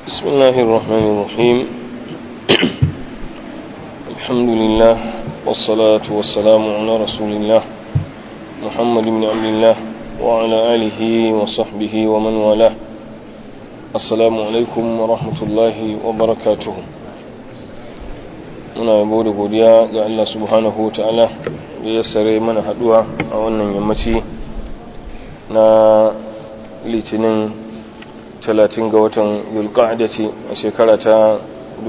بسم الله الرحمن الرحيم الحمد لله والصلاة والسلام على رسول الله محمد بن عبد الله وعلى آله وصحبه ومن والاه السلام عليكم ورحمة الله وبركاته muna yabo da godiya ga Allah subhanahu wa ta'ala da ya sare mana haduwa a wannan yammaci na litinin 30 ga watan yulqa'da ce a shekara ta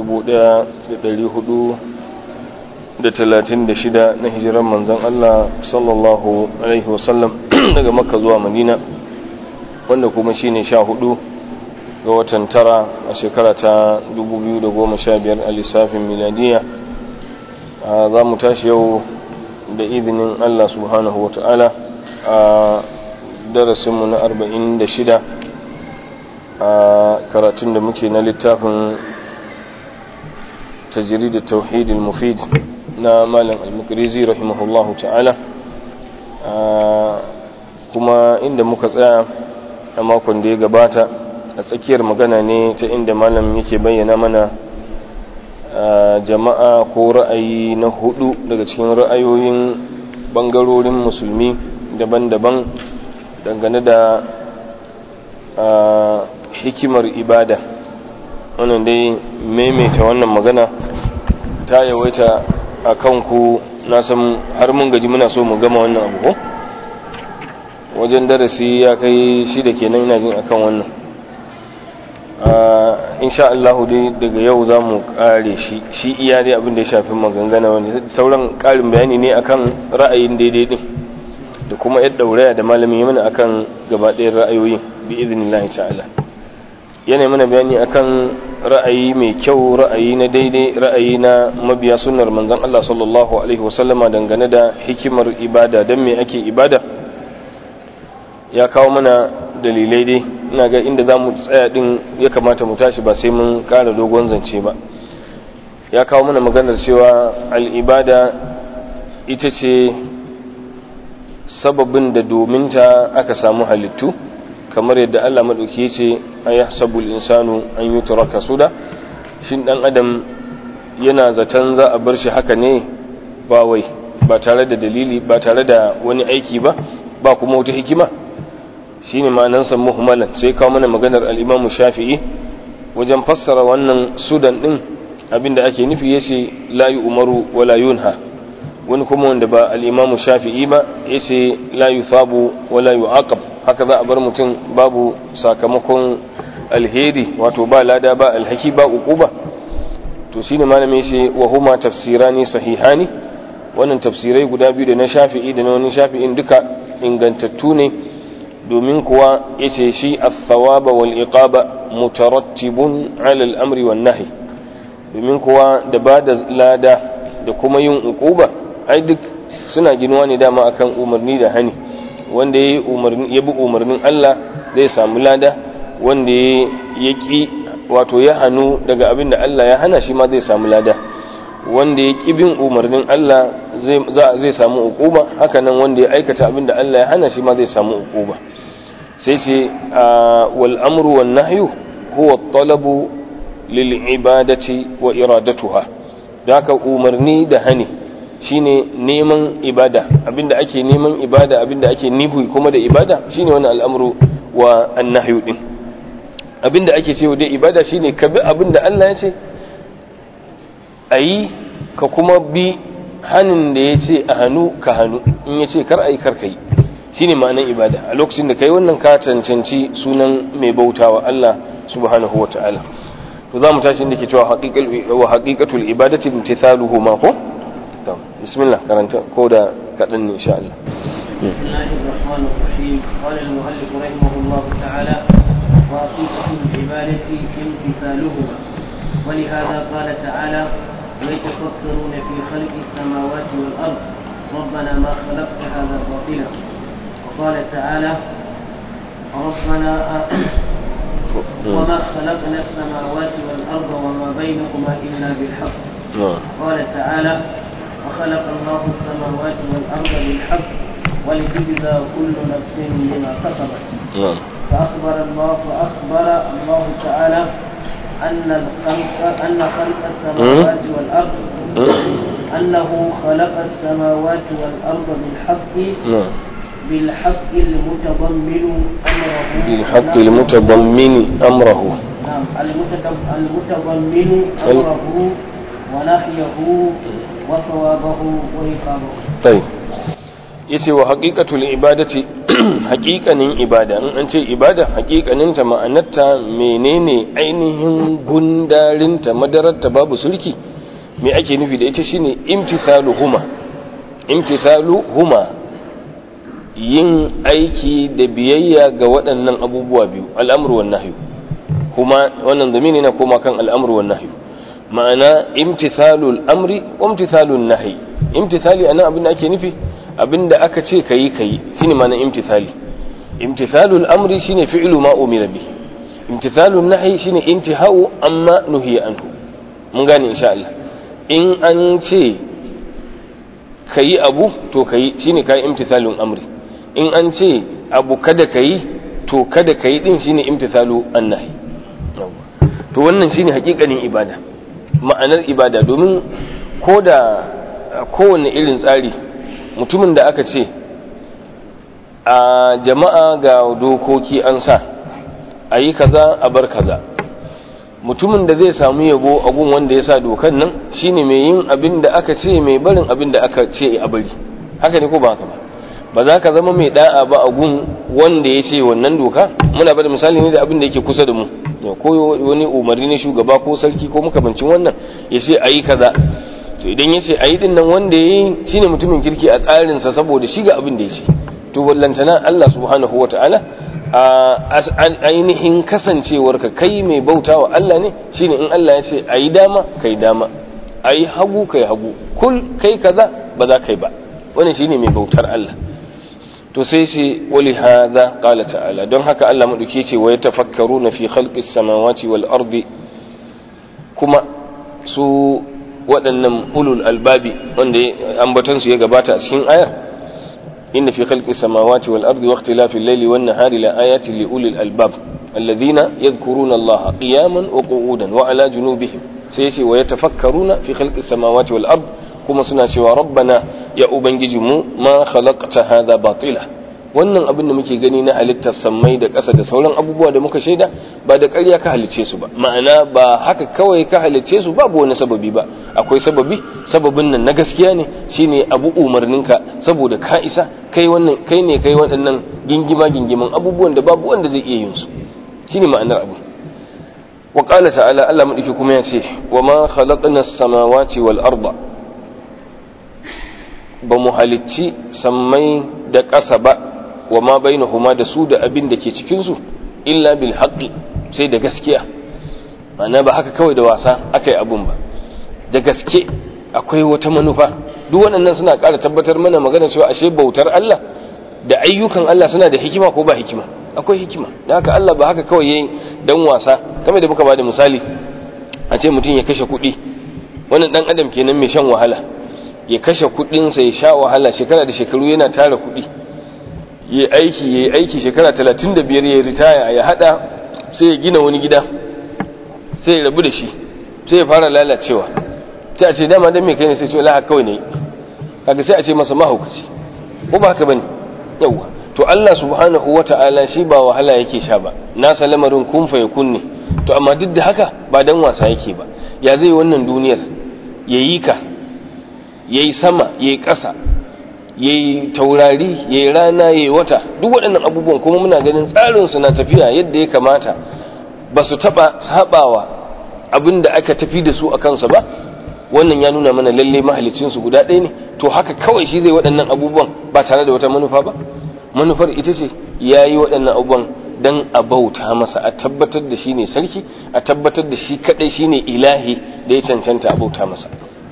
1436 na hijiran manzon Allah sallallahu alaihi wasallam daga makka zuwa madina wanda kuma shine 14 ga watan tara a shekara ta 2015 a lissafin miladiya za mu tashi yau da izinin Allah subhanahu wa ta'ala a darasinmu na 46 a karatun da muke na littafin tajiri da tauhidin mufid na malam al-mukrizi rahimahullahu ta'ala kuma inda muka tsaya a makon da ya gabata a tsakiyar magana ne ta inda malam yake bayyana mana jama'a ko ra'ayi na hudu daga cikin ra'ayoyin bangarorin musulmi daban-daban dangane da hikimar ibada wannan dai maimaita wannan magana ta yawaita a kanku na san har mun gaji muna so mu gama wannan abu ko wajen darasi ya kai shida kenan ina jin akan wannan insha Allah dai daga yau za mu kare shi shi iya dai abin da ya shafi magangana wanda sauran karin bayani ne akan ra'ayin daidai din da kuma yadda dauraya da malamin yi mana akan gaba ɗayan ra'ayoyin bi idinillahi ta'ala yana mana bayani akan ra'ayi mai kyau ra'ayi na daidai ra'ayi na mabiya sunnar manzon Allah sallallahu alaihi wasallama dangane da hikimar ibada dan me ake ibada ya kawo mana dalilai dai ina ga inda za mu tsaya din ya kamata mu tashi ba sai mun ƙara dogon zance ba ya kawo mana maganar cewa al'ibada ita ce sababin da dominta aka samu halittu kamar yadda Allah maɗauki ce a ya sabul insanu an yi turaka suda shin ɗan adam yana zaton za a bar shi haka ne ba wai ba tare da dalili ba tare da wani aiki ba ba kuma wata hikima shi ne ma'anansa muhimmalan sai kawo mana maganar al'imamu shafi'i wajen fassara wannan sudan ɗin abinda ake nufi ya ce layu umaru wa layunha wani kuma wanda ba al'imamu shafi'i ba ya ce layu fabu wa layu aqab haka za a bar mutum babu sakamakon alheri wato ba lada ba alhaki ba uquba to shine malami ce wa huma tafsirani sahihani wannan tafsirai guda biyu da na shafi'i da na wani shafi'in duka ingantattu ne domin kuwa yace shi athawaba wal iqaba mutarattibun ala al-amri wan nahi domin kuwa da bada lada da kuma yin uquba ai duk suna ginuwa ne dama akan umarni da hani wanda ya umarni ya bi umarnin Allah zai samu lada wanda ya ki wato ya hanu daga abin da Allah ya hana shi ma zai samu lada wanda ya ki bin umarnin Allah zai samu uquba hakanan wanda ya aikata abin da Allah ya hana shi ma zai samu uquba sai ce wal amru wan nahyu huwa talabu lil ibadati wa iradatuha haka umarni da hani shine neman ibada abinda ake neman ibada abinda ake nihu kuma da ibada shine wannan al'amru wa annahyu din abinda ake cewa dai ibada shine ka bi abinda Allah ya ce ayi ka kuma bi hanin da ya ce a hannu ka hannu in ya ce kar ayi kar kai shine ma'anar ibada a lokacin da kai wannan ka cancanci sunan mai bautawa Allah subhanahu wa ta'ala to za mu tashi inda ke cewa wa haqiqatul ibadati imtithaluhu ma ko to bismillah karanta ko da kadan ne insha Allah بسم الله الرحمن الرحيم قال المؤلف رحمه الله تعالى وحقيقة العبادة امتثالهما ولهذا قال تعالى ويتفكرون في خلق السماوات والأرض ربنا ما خلقت هذا باطلا وقال تعالى ربنا وما خلقنا السماوات والأرض وما بينهما إلا بالحق قال تعالى وخلق الله السماوات والأرض بالحق ولتجزى كل نفس بما كسبت فأخبر الله فأخبر الله تعالى أن الخلق أن خلق السماوات والأرض أنه خلق السماوات والأرض بالحق نعم بالحق المتضمن أمره بالحق المتضمن أمره نعم المتضم- المتضمن أمره ونهيه وثوابه وعقابه طيب yace wa haqiqatul ibadati haqiqanin ibada in an ce ibada haqiqanin ta ma'anarta menene ainihin gundarinta madararta babu sulki me ake nufi da ita shine imtithaluhuma imtithaluhuma yin aiki da biyayya ga waɗannan abubuwa biyu al'amru wan nahyu kuma wannan zamini na koma kan al'amru wan nahyu ma'ana imtithalul amri wa imtithalun nahyi imtithali anan abin da ake nufi abinda aka ce kayi kayi shine ma'ana imtithali imtithalul amri shine fi'lu ma umira bi imtithalun nahyi shine intihau amma nuhiya anhu mun gane insha Allah in an ce kayi abu to kayi shine kai imtithalun amri in an ce abu kada kayi to kada kayi din shine imtithalu annahi to wannan shine hakikanin ibada ma'anar ibada domin ko da kowane irin tsari mutumin da aka ce a jama'a ga dokoki an sa a yi kaza a bar kaza mutumin da zai samu yabo a gun wanda ya sa dokan nan shine mai yin abin da aka ce mai barin abin da aka ce a bari haka ne ko ba haka ba ba za ka zama mai da'a ba a gun wanda ya ce wannan doka muna bada misali ne da abin da yake kusa da mu ko wani umarni na shugaba ko sarki ko makamancin wannan ya ce a yi kaza to idan ya ce a yi din nan wanda ya yi shine mutumin kirki a tsarinsa saboda shi ga abin da ya ce to ballantana Allah subhanahu wa ta'ala a ainihin kasancewarka kai mai bauta wa Allah ne shine in Allah ya ce a yi dama kai dama a yi hagu kai hagu kul kai kaza ba za kai ba wannan shine mai bautar Allah to sai ce wali hadha qala ta'ala don haka Allah madauke ce wa yatafakkaruna fi khalqis samawati wal ardi kuma su waɗannan ulul albabi wanda ambaton su ya gabata a cikin ayar inna fi khalqis samawati wal ardi wa ikhtilafil layli wan nahari la ayatin li ulil albab alladhina yadhkuruna Allah qiyaman wa qu'udan wa ala junubihim sai ce wa yatafakkaruna fi khalqis samawati wal ardi kuma suna cewa rabbana ya ubangijinmu ma khalaqta hadha batila wannan abin da muke gani na halittar sammai da ƙasa da sauran abubuwa da muka shaida ba da ƙarya ka halicce su ba ma'ana ba haka kawai ka halicce su babu wani sababi ba akwai sababi sababin nan na gaskiya ne shine abu umarninka saboda ka isa kai wannan kai ne kai waɗannan gingima gingiman abubuwan da babu wanda zai iya yin su shine ma'anar abu wa qala ta'ala Allah madauki kuma ya ce wa ma khalaqna as-samawati wal arda ba mu halicci sammai da ƙasa ba wa ma bainahuma da su da abin da ke cikinsu illa bil haqqi sai da gaskiya ma'ana ba haka kawai da wasa aka yi abun ba da gaske akwai wata manufa duk waɗannan suna ƙara tabbatar mana magana cewa ashe bautar Allah da ayyukan Allah suna da hikima ko ba hikima akwai hikima da haka Allah ba haka kawai yayin dan wasa kamar da muka ba da misali a ce mutum ya kashe kuɗi wannan dan adam kenan mai shan wahala ya kashe kudinsa ya sha wahala shekara da shekaru yana tara kudi ya aiki ya aiki shekara talatin da biyar ya ritaya ya hada sai ya gina wani gida sai ya rabu da shi sai ya fara lalacewa sai a ce dama dan me kai ne sai ce la kawai ne kaga sai a ce masa mahaukaci ko ba haka bane yawa to Allah subhanahu wata'ala shi ba wahala yake sha ba nasa lamarin kun fa yakun ne to amma duk da haka ba dan wasa yake ba ya zai wannan duniyar yayi ka ya yi sama ya yi ƙasa ya yi taurari ya yi rana ya yi wata duk waɗannan abubuwan kuma muna ganin tsarinsu na tafiya yadda ya kamata ba su taɓa saɓawa abin da aka tafi da su a kansa ba wannan ya nuna mana lalle mahalicinsu guda ɗaya ne to haka kawai shi zai waɗannan abubuwan ba tare da wata manufa ba manufar ita ce ya yi waɗannan abubuwan don a bauta masa a tabbatar da shi ne sarki a tabbatar da shi kaɗai shi ne ilahi da ya cancanta a bauta masa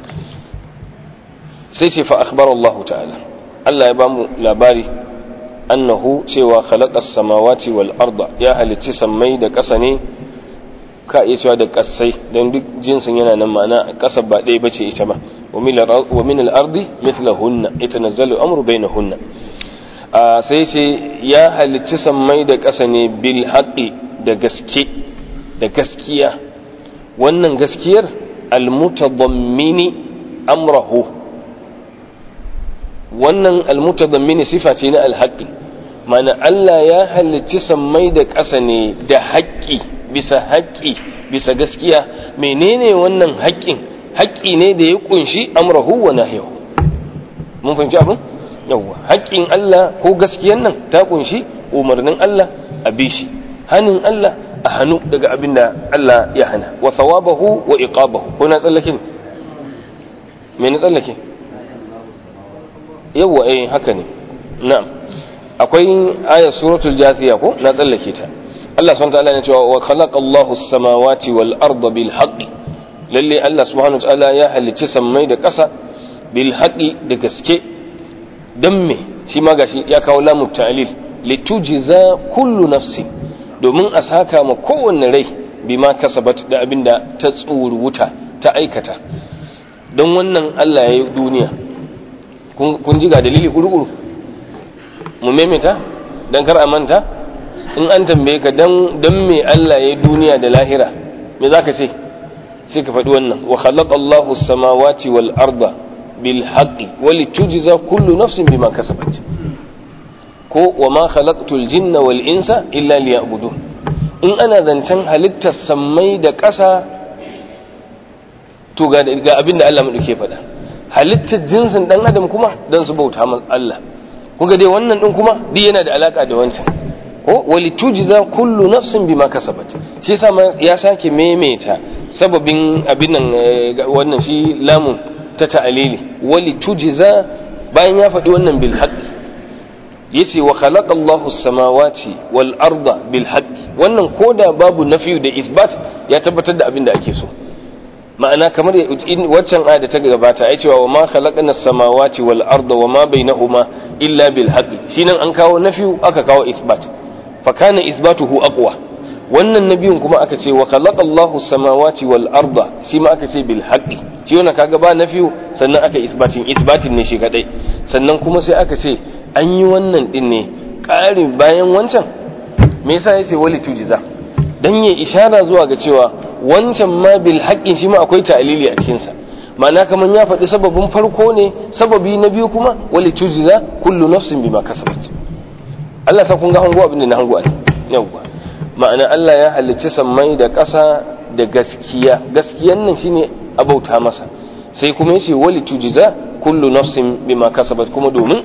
sai ce fa akhbar Allah ta'ala Allah ya bamu labari annahu cewa khalaqas samawati wal arda ya halicci sammai da ƙasa ne ka iya cewa da ƙasai don duk jinsin yana nan ma'ana ƙasa ba ɗaya bace ita ba wa min al ardi mithlahunna yatanazzalu amru bainahunna sai ce ya halicci sammai da ƙasa ne bil haqqi da gaske da gaskiya wannan gaskiyar almutadammini amrahu wannan almutadammini sifa ce na alhaƙi mana Allah ya halicci sammai da ƙasa ne da haƙƙi bisa haƙƙi bisa gaskiya menene wannan haƙƙin haƙƙi ne da ya kunshi amrahu wa nahyahu mun fahimci abin yawwa haƙƙin Allah ko gaskiyan nan ta kunshi umarnin Allah a bishi hanin Allah a hannu daga abin da Allah ya hana wa thawabahu wa iqabahu ko na tsallake ne me na tsallake yawwa eh haka ne na'am akwai ayat suratul jathiya ko na tsallake ta Allah subhanahu wa ta'ala ne cewa wa khalaqallahu as-samawati wal arda bil haqqi lalle Allah subhanahu wa ta'ala ya halicci sammai da ƙasa bil haqqi da gaske dan me shi ma gashi ya kawo lamu ta'lil litujza kullu nafsin domin a saka ma kowanne rai bima kasabat da abinda ta wuta ta aikata don wannan Allah ya yi duniya kun ji ga dalili gurguru mu maimaita don kar a manta in an tambaye ka don me Allah ya yi duniya da lahira me za ka ce sai ka faɗi wannan wa khalaqa Allahu samawati wal arda bil haqqi wa litujza kullu nafsin bima kasabat ko wa ma khalaqtul jinna wal insa illa liya'budun in ana zancen halittar sammai da ƙasa to ga ga abin da Allah madauke faɗa halittar jinsin dan adam kuma dan su bauta ma Allah kuga dai wannan din kuma duk yana da alaka da wancan ko wali tujza kullu nafsin bima kasabat shi yasa ya sake maimaita sababin abin nan wannan shi lamun ta ta'alili wali tujza bayan ya faɗi wannan bil haqqi yace wa khalaqa Allahu samawati wal arda bil haqqi wannan koda babu nafi da isbat ya tabbatar da abin da ake so ma'ana kamar waccan aya da ta gabata ai cewa wa ma khalaqna samawati wal arda wa ma bainahuma illa bil haqqi shinan an kawo nafi aka kawo isbat fa kana isbatuhu aqwa wannan nabiyun kuma aka ce wa khalaqa Allahu samawati wal arda shi ma aka ce bil haqqi shi wannan kaga ba nafi sannan aka isbatin isbatin ne shi kadai sannan kuma sai aka ce an yi wannan din ne ƙarin bayan wancan me yasa yace wali tujiza dan ya ishara zuwa ga cewa wancan ma bil haqqin shi ma akwai ta'lili a cikin sa ma'ana kaman ya faɗi sababin farko ne sababi na biyu kuma wali tujiza kullu nafsin bima kasabat Allah sa kun ga hango abin da na hango a yawwa ma'ana Allah ya halicci sammai da ƙasa da gaskiya gaskiyan nan shine abauta masa sai kuma yace wali tujiza kullu nafsin bima kasabat kuma domin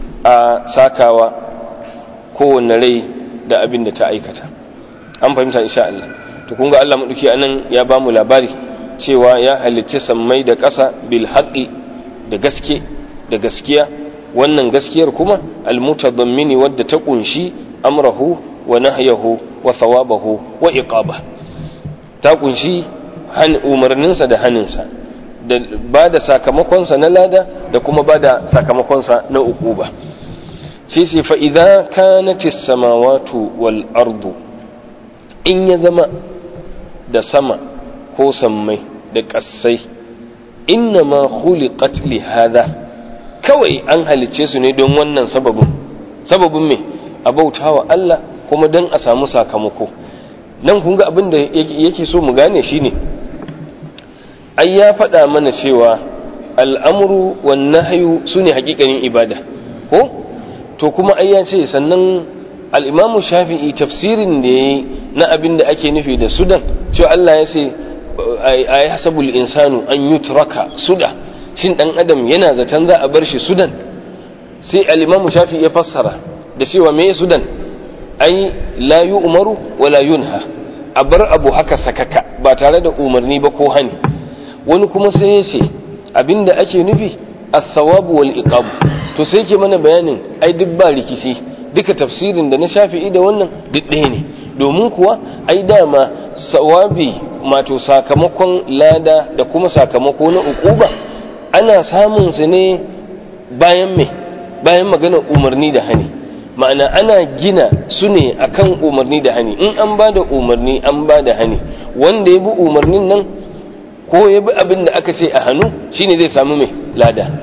a sakawa kowanne rai da abin da ta aikata an fahimta insha Allah to kun ga Allah maduki anan ya bamu labari cewa ya halicci sammai da ƙasa bil haqqi da gaske da gaskiya wannan gaskiyar kuma almutadammini wadda ta kunshi amrahu wa nahyahu wa thawabahu wa iqaba ta kunshi han umarninsa da haninsa da ba da sakamakonsa na lada da kuma ba da sakamakonsa na uquba sai sai fa idza kanatis samawatu wal ardu in ya zama da sama ko sammai da ƙasai inna ma khuliqat li hada kawai an halicce su ne don wannan sababin sababin me a bautawa Allah kuma don a samu sakamako nan kun ga abin da yake so mu gane shine ai ya faɗa mana cewa al'amuru wan nahyu sune hakikanin ibada ko to kuma ai ya ce sannan al'imamu shafi'i tafsirin da ya yi na abin da ake nufi da sudan cewa Allah ya ce a yi hasabul insanu an yi turaka suda shin ɗan adam yana zaton za a bar shi sudan sai al'imamu shafi'i ya fassara da cewa me sudan ai la yi umaru wa la yunha a bar abu haka sakaka ba tare da umarni ba ko hani wani kuma sai ya ce abin da ake nufi as-sawabu wal iqab to sai ke mana bayanin ai duk ba rikici duka tafsirin da na shafi'i da wannan duk ɗaya ne domin kuwa ai dama sawabi mato sakamakon lada da kuma sakamako na ukuba ana samun su ne bayan me bayan magana umarni da hani ma'ana ana gina su ne akan umarni da hani in an ba da umarni an ba da hani wanda ya bi umarnin nan ko ya bi abin da aka ce a hannu shine zai samu mai lada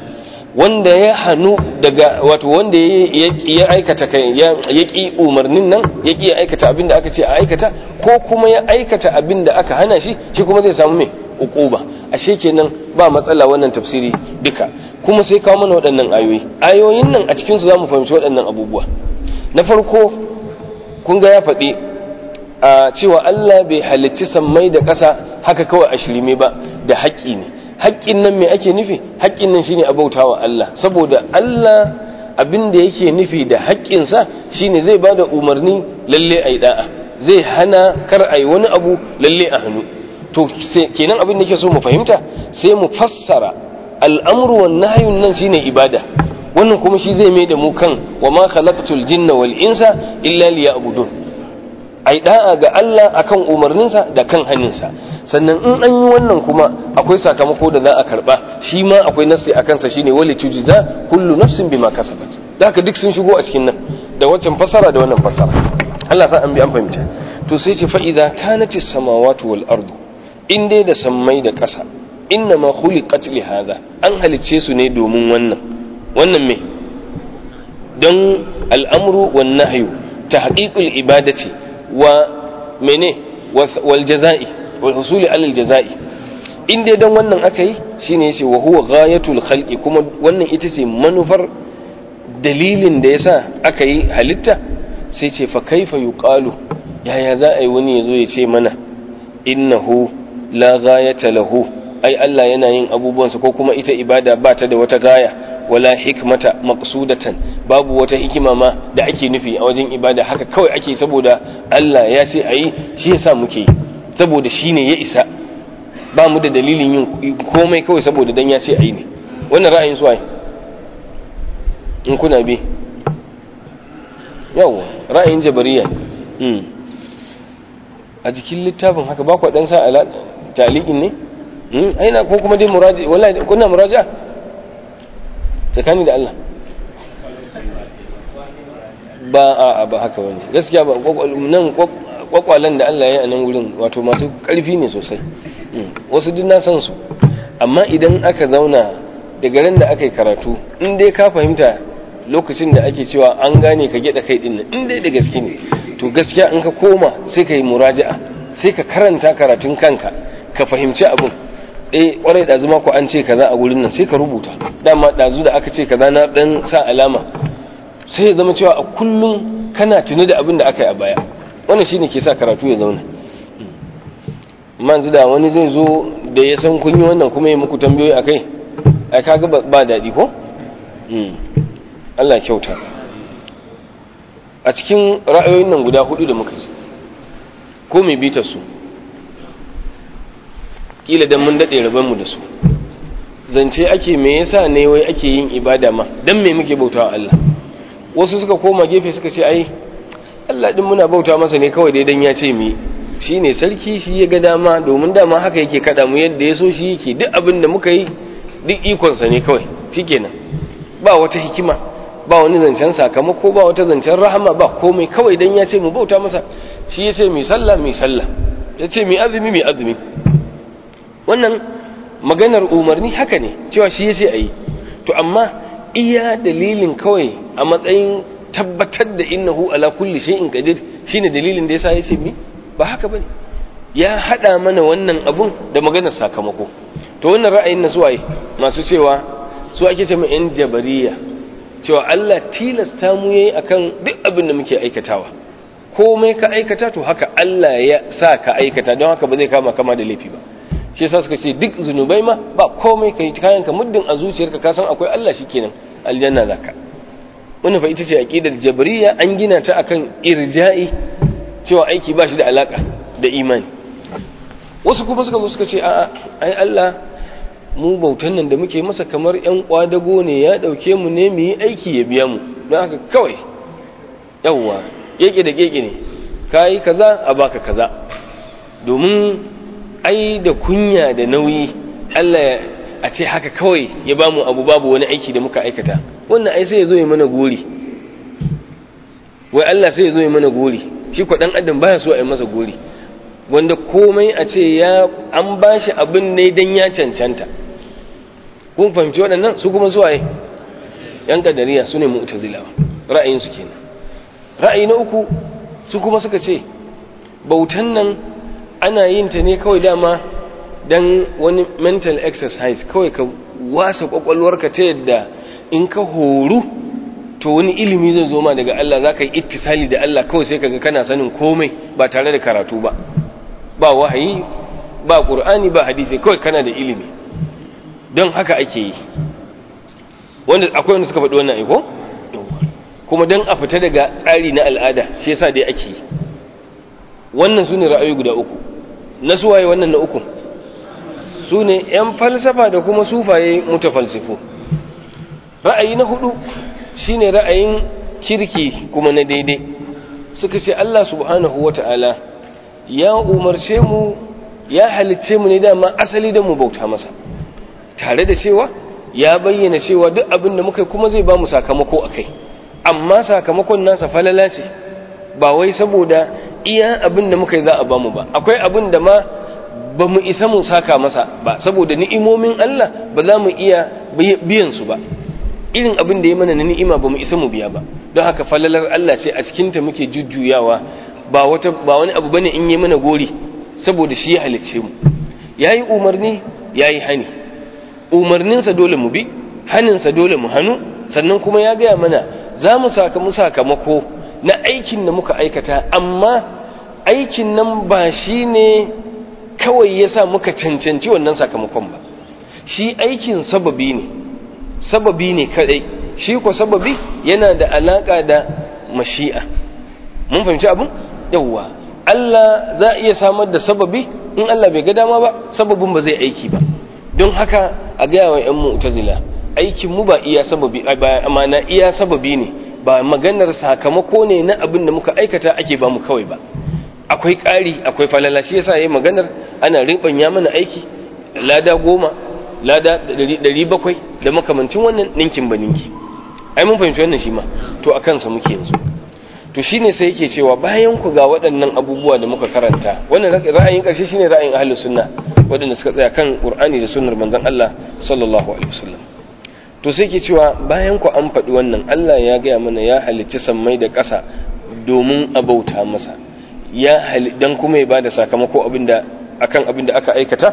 wanda ya hannu daga wato wanda ya aikata kai ya ki umarnin nan ya ki aikata abin da aka ce a aikata ko kuma ya aikata abin da aka hana shi shi kuma zai samu mai uquba ashe kenan ba matsala wannan tafsiri duka kuma sai kawo mana waɗannan ayoyi ayoyin nan a cikin su zamu fahimci waɗannan abubuwa na farko kun ga ya faɗi a cewa Allah bai halicci sammai da ƙasa haka kawai a shirme ba da haƙƙi ne haƙƙin nan me ake nufi haƙƙin nan shine abautawa Allah saboda Allah abin da yake nufi da haƙƙinsa shine zai bada umarni lalle ayi da'a zai hana kar ayi wani abu lalle a hannu to kenan abin da yake so mu fahimta sai mu fassara al'amru wan nahyun nan shine ibada wannan kuma shi zai mai da mu kan wa ma khalaqtul jinna wal insa illa liya'budun ai da'a ga Allah akan umarninsa da kan hannunsa sannan in an yi wannan kuma akwai sakamako da za a karba shi ma akwai nassi a kansa shine wali tujza kullu nafsin bima kasabat zaka duk sun shigo a cikin nan da waccan fasara da wannan fasara Allah sa an bi an fahimta to sai ce fa idza kanatis samawati wal ardu in dai da sammai da ƙasa inna ma khuliqat li hadha an halicce su ne domin wannan wannan me don al'amru wan nahyu tahqiqul ibadati wa mene wal jaza'i wal husuli alal jaza'i in dai dan wannan aka yi shine yace wa huwa ghayatul khalqi kuma wannan ita ce manufar dalilin da yasa aka yi halitta sai ce fa kaifa yuqalu yaya za a yi wani yazo ya ce mana innahu la ghayata lahu ai Allah yana yin abubuwansa ko kuma ita ibada ba ta da wata gaya wala hikmata maqsudatan babu wata hikima ma da ake nufi a wajen ibada haka kawai ake saboda Allah ya ce ayi shi yasa muke saboda shine ya isa ba mu da dalilin yin komai kawai saboda dan ya ce ayi ne wannan ra'ayin su ai in kuna bi yawa ra'ayin jabariya hmm. a jikin littafin haka ba ku dan sa ala taliqin ne hmm aina ko kuma dai muraji wallahi kuna muraja tsakani da Allah ba a ba haka wani gaskiya ba nan kwakwalen da Allah ya yi a nan wurin wato masu karfi ne sosai wasu duk na san su amma idan aka zauna daga ran da aka yi karatu in dai ka fahimta lokacin da ake cewa an gane ka gyaɗa kai ɗin nan in dai da gaske ne to gaskiya in ka koma sai ka yi muraja'a sai ka karanta karatun kanka ka fahimci abin eh kwarai ɗazu ma ku an ce kaza a wurin nan sai ka rubuta dama ɗazu da aka ce kaza na ɗan sa alama sai ya zama cewa a kullum kana tuni da abin da aka yi a baya wannan shine ke sa karatu ya zauna amma yanzu da wani zai zo da ya san kun yi wannan kuma ya muku tambayoyi a kai ai kaga ba daɗi ko Allah kyauta a cikin ra'ayoyin nan guda hudu da muka ci ko mai bitar su kila dan mun dade raban mu da su zance ake me yasa ne wai ake yin ibada ma dan me muke bautawa Allah wasu suka koma gefe suka ce ai Allah din muna bauta masa ne kawai dai dan ya ce mu shine sarki shi ya ga dama domin dama haka yake kada mu yadda ya so shi yake duk abin da muka yi duk ikon sa ne kawai shikenan ba wata hikima ba wani zancen sakamako ba wata zancen rahama ba komai kawai dan ya ce mu bauta masa shi ya ce mu sallah mu sallah ya ce mu azumi mu azumi wannan maganar umarni haka ne cewa shi ya ce a yi to amma iya dalilin kawai a matsayin tabbatar da innahu ala kulli shay'in qadir shine dalilin da yasa ya ce mi ba haka bane ya hada mana wannan abun da maganar sakamako to wannan ra'ayin na suwaye masu cewa su ake ce yan jabariya cewa Allah tilasta mu yayi akan duk abin da muke aikatawa komai ka aikata to haka Allah ya sa ka aikata don haka ba zai kama kama da laifi ba shi yasa suka ce duk zunubai ma ba komai kai kayan ka muddin a zuciyarka ka san akwai Allah shikenan aljanna zaka wannan fa ita ce aqidar jabriya an gina ta akan irja'i cewa aiki ba shi da alaka da imani wasu kuma suka zo suka ce a'a ai Allah mu bautan nan da muke masa kamar yan kwadago ne ya dauke mu ne mu yi aiki ya biya mu don haka kawai yawwa keke da keke ne kai kaza a baka kaza domin ai da kunya da nauyi Allah a ce haka kawai ya ba mu abu babu wani aiki da muka aikata wannan ai sai ya zo ya mana gori wai Allah sai ya zo ya mana gori shi kwa dan adam baya so a yi masa gori wanda komai a ce ya an bashi abin ne dan ya cancanta kun fahimci waɗannan su kuma suwaye yan kadariya su ne mu'tazilawa ra'ayin su kenan ra'ayi na uku su kuma suka ce bautan nan ana yin ta ne kawai dama dan wani mental exercise kawai ka wasa kwakwalwarka ta yadda in ka horu to wani ilimi zai zo ma daga Allah za ka yi ittisali da Allah kawai sai kaga kana sanin komai ba tare da karatu ba ba wahayi ba ƙur'ani ba hadisi kawai kana da ilimi don haka ake yi wanda akwai wanda suka faɗi wannan aiko kuma don a fita daga tsari na al'ada shi yasa dai ake yi wannan su ne ra'ayi guda uku na suwaye wannan na uku su ne 'yan falsafa da kuma sufaye mutafalsifu ra'ayi na hudu shine ra'ayin kirki kuma na daidai suka ce Allah subhanahu wata'ala ya umarce mu ya halicce mu ne dama asali da mu bauta masa tare da cewa ya bayyana cewa duk abin da muka kuma zai ba mu sakamako a kai amma sakamakon nasa falala ce ba wai saboda iya abin da muka yi za a ba mu ba akwai abin da ma ba mu isa mu saka masa ba saboda ni'imomin Allah ba za mu iya biyan su ba irin abin da ya mana na ni'ima ba mu isa mu biya ba don haka falalar Allah ce a cikinta muke jujjuyawa ba wata ba wani abu bane in yi mana gori saboda shi ya halicce mu yayi umarni yayi hani umarninsa dole mu bi haninsa dole mu hannu sannan kuma ya gaya mana za mu sakamu sakamako na aikin da muka aikata amma aikin nan ba shi ne kawai ya sa muka cancanci wannan sakamakon ba shi aikin sababi ne sababi ne kadai shi ko sababi yana da alaka da mashi'a mun fahimci abin yawwa Allah za a iya samar da sababi in Allah bai ga dama ba sababin ba zai aiki ba don haka a gaya wa 'yan mu'tazila aikin mu ba iya sababi ba amana iya sababi ne ba maganar sakamako ne na abin da muka aikata ake ba mu kawai ba akwai ƙari akwai falala shi yasa yayi maganar ana ribanya mana aiki lada goma lada ɗari bakwai da makamancin wannan ninkin ba ninki ai mun fahimci wannan shi ma to a kansa muke yanzu to shine sai yake cewa bayan ku ga waɗannan abubuwa da muka karanta wannan ra'ayin ƙarshe shine ra'ayin ahlus sunna waɗanda suka tsaya kan qur'ani da sunnar manzon Allah sallallahu alaihi wasallam to sai yake cewa bayan ku an faɗi wannan Allah ya gaya mana ya halicci sammai da ƙasa domin a bauta masa ya dan kuma ya bada sakamako abinda akan abinda aka aikata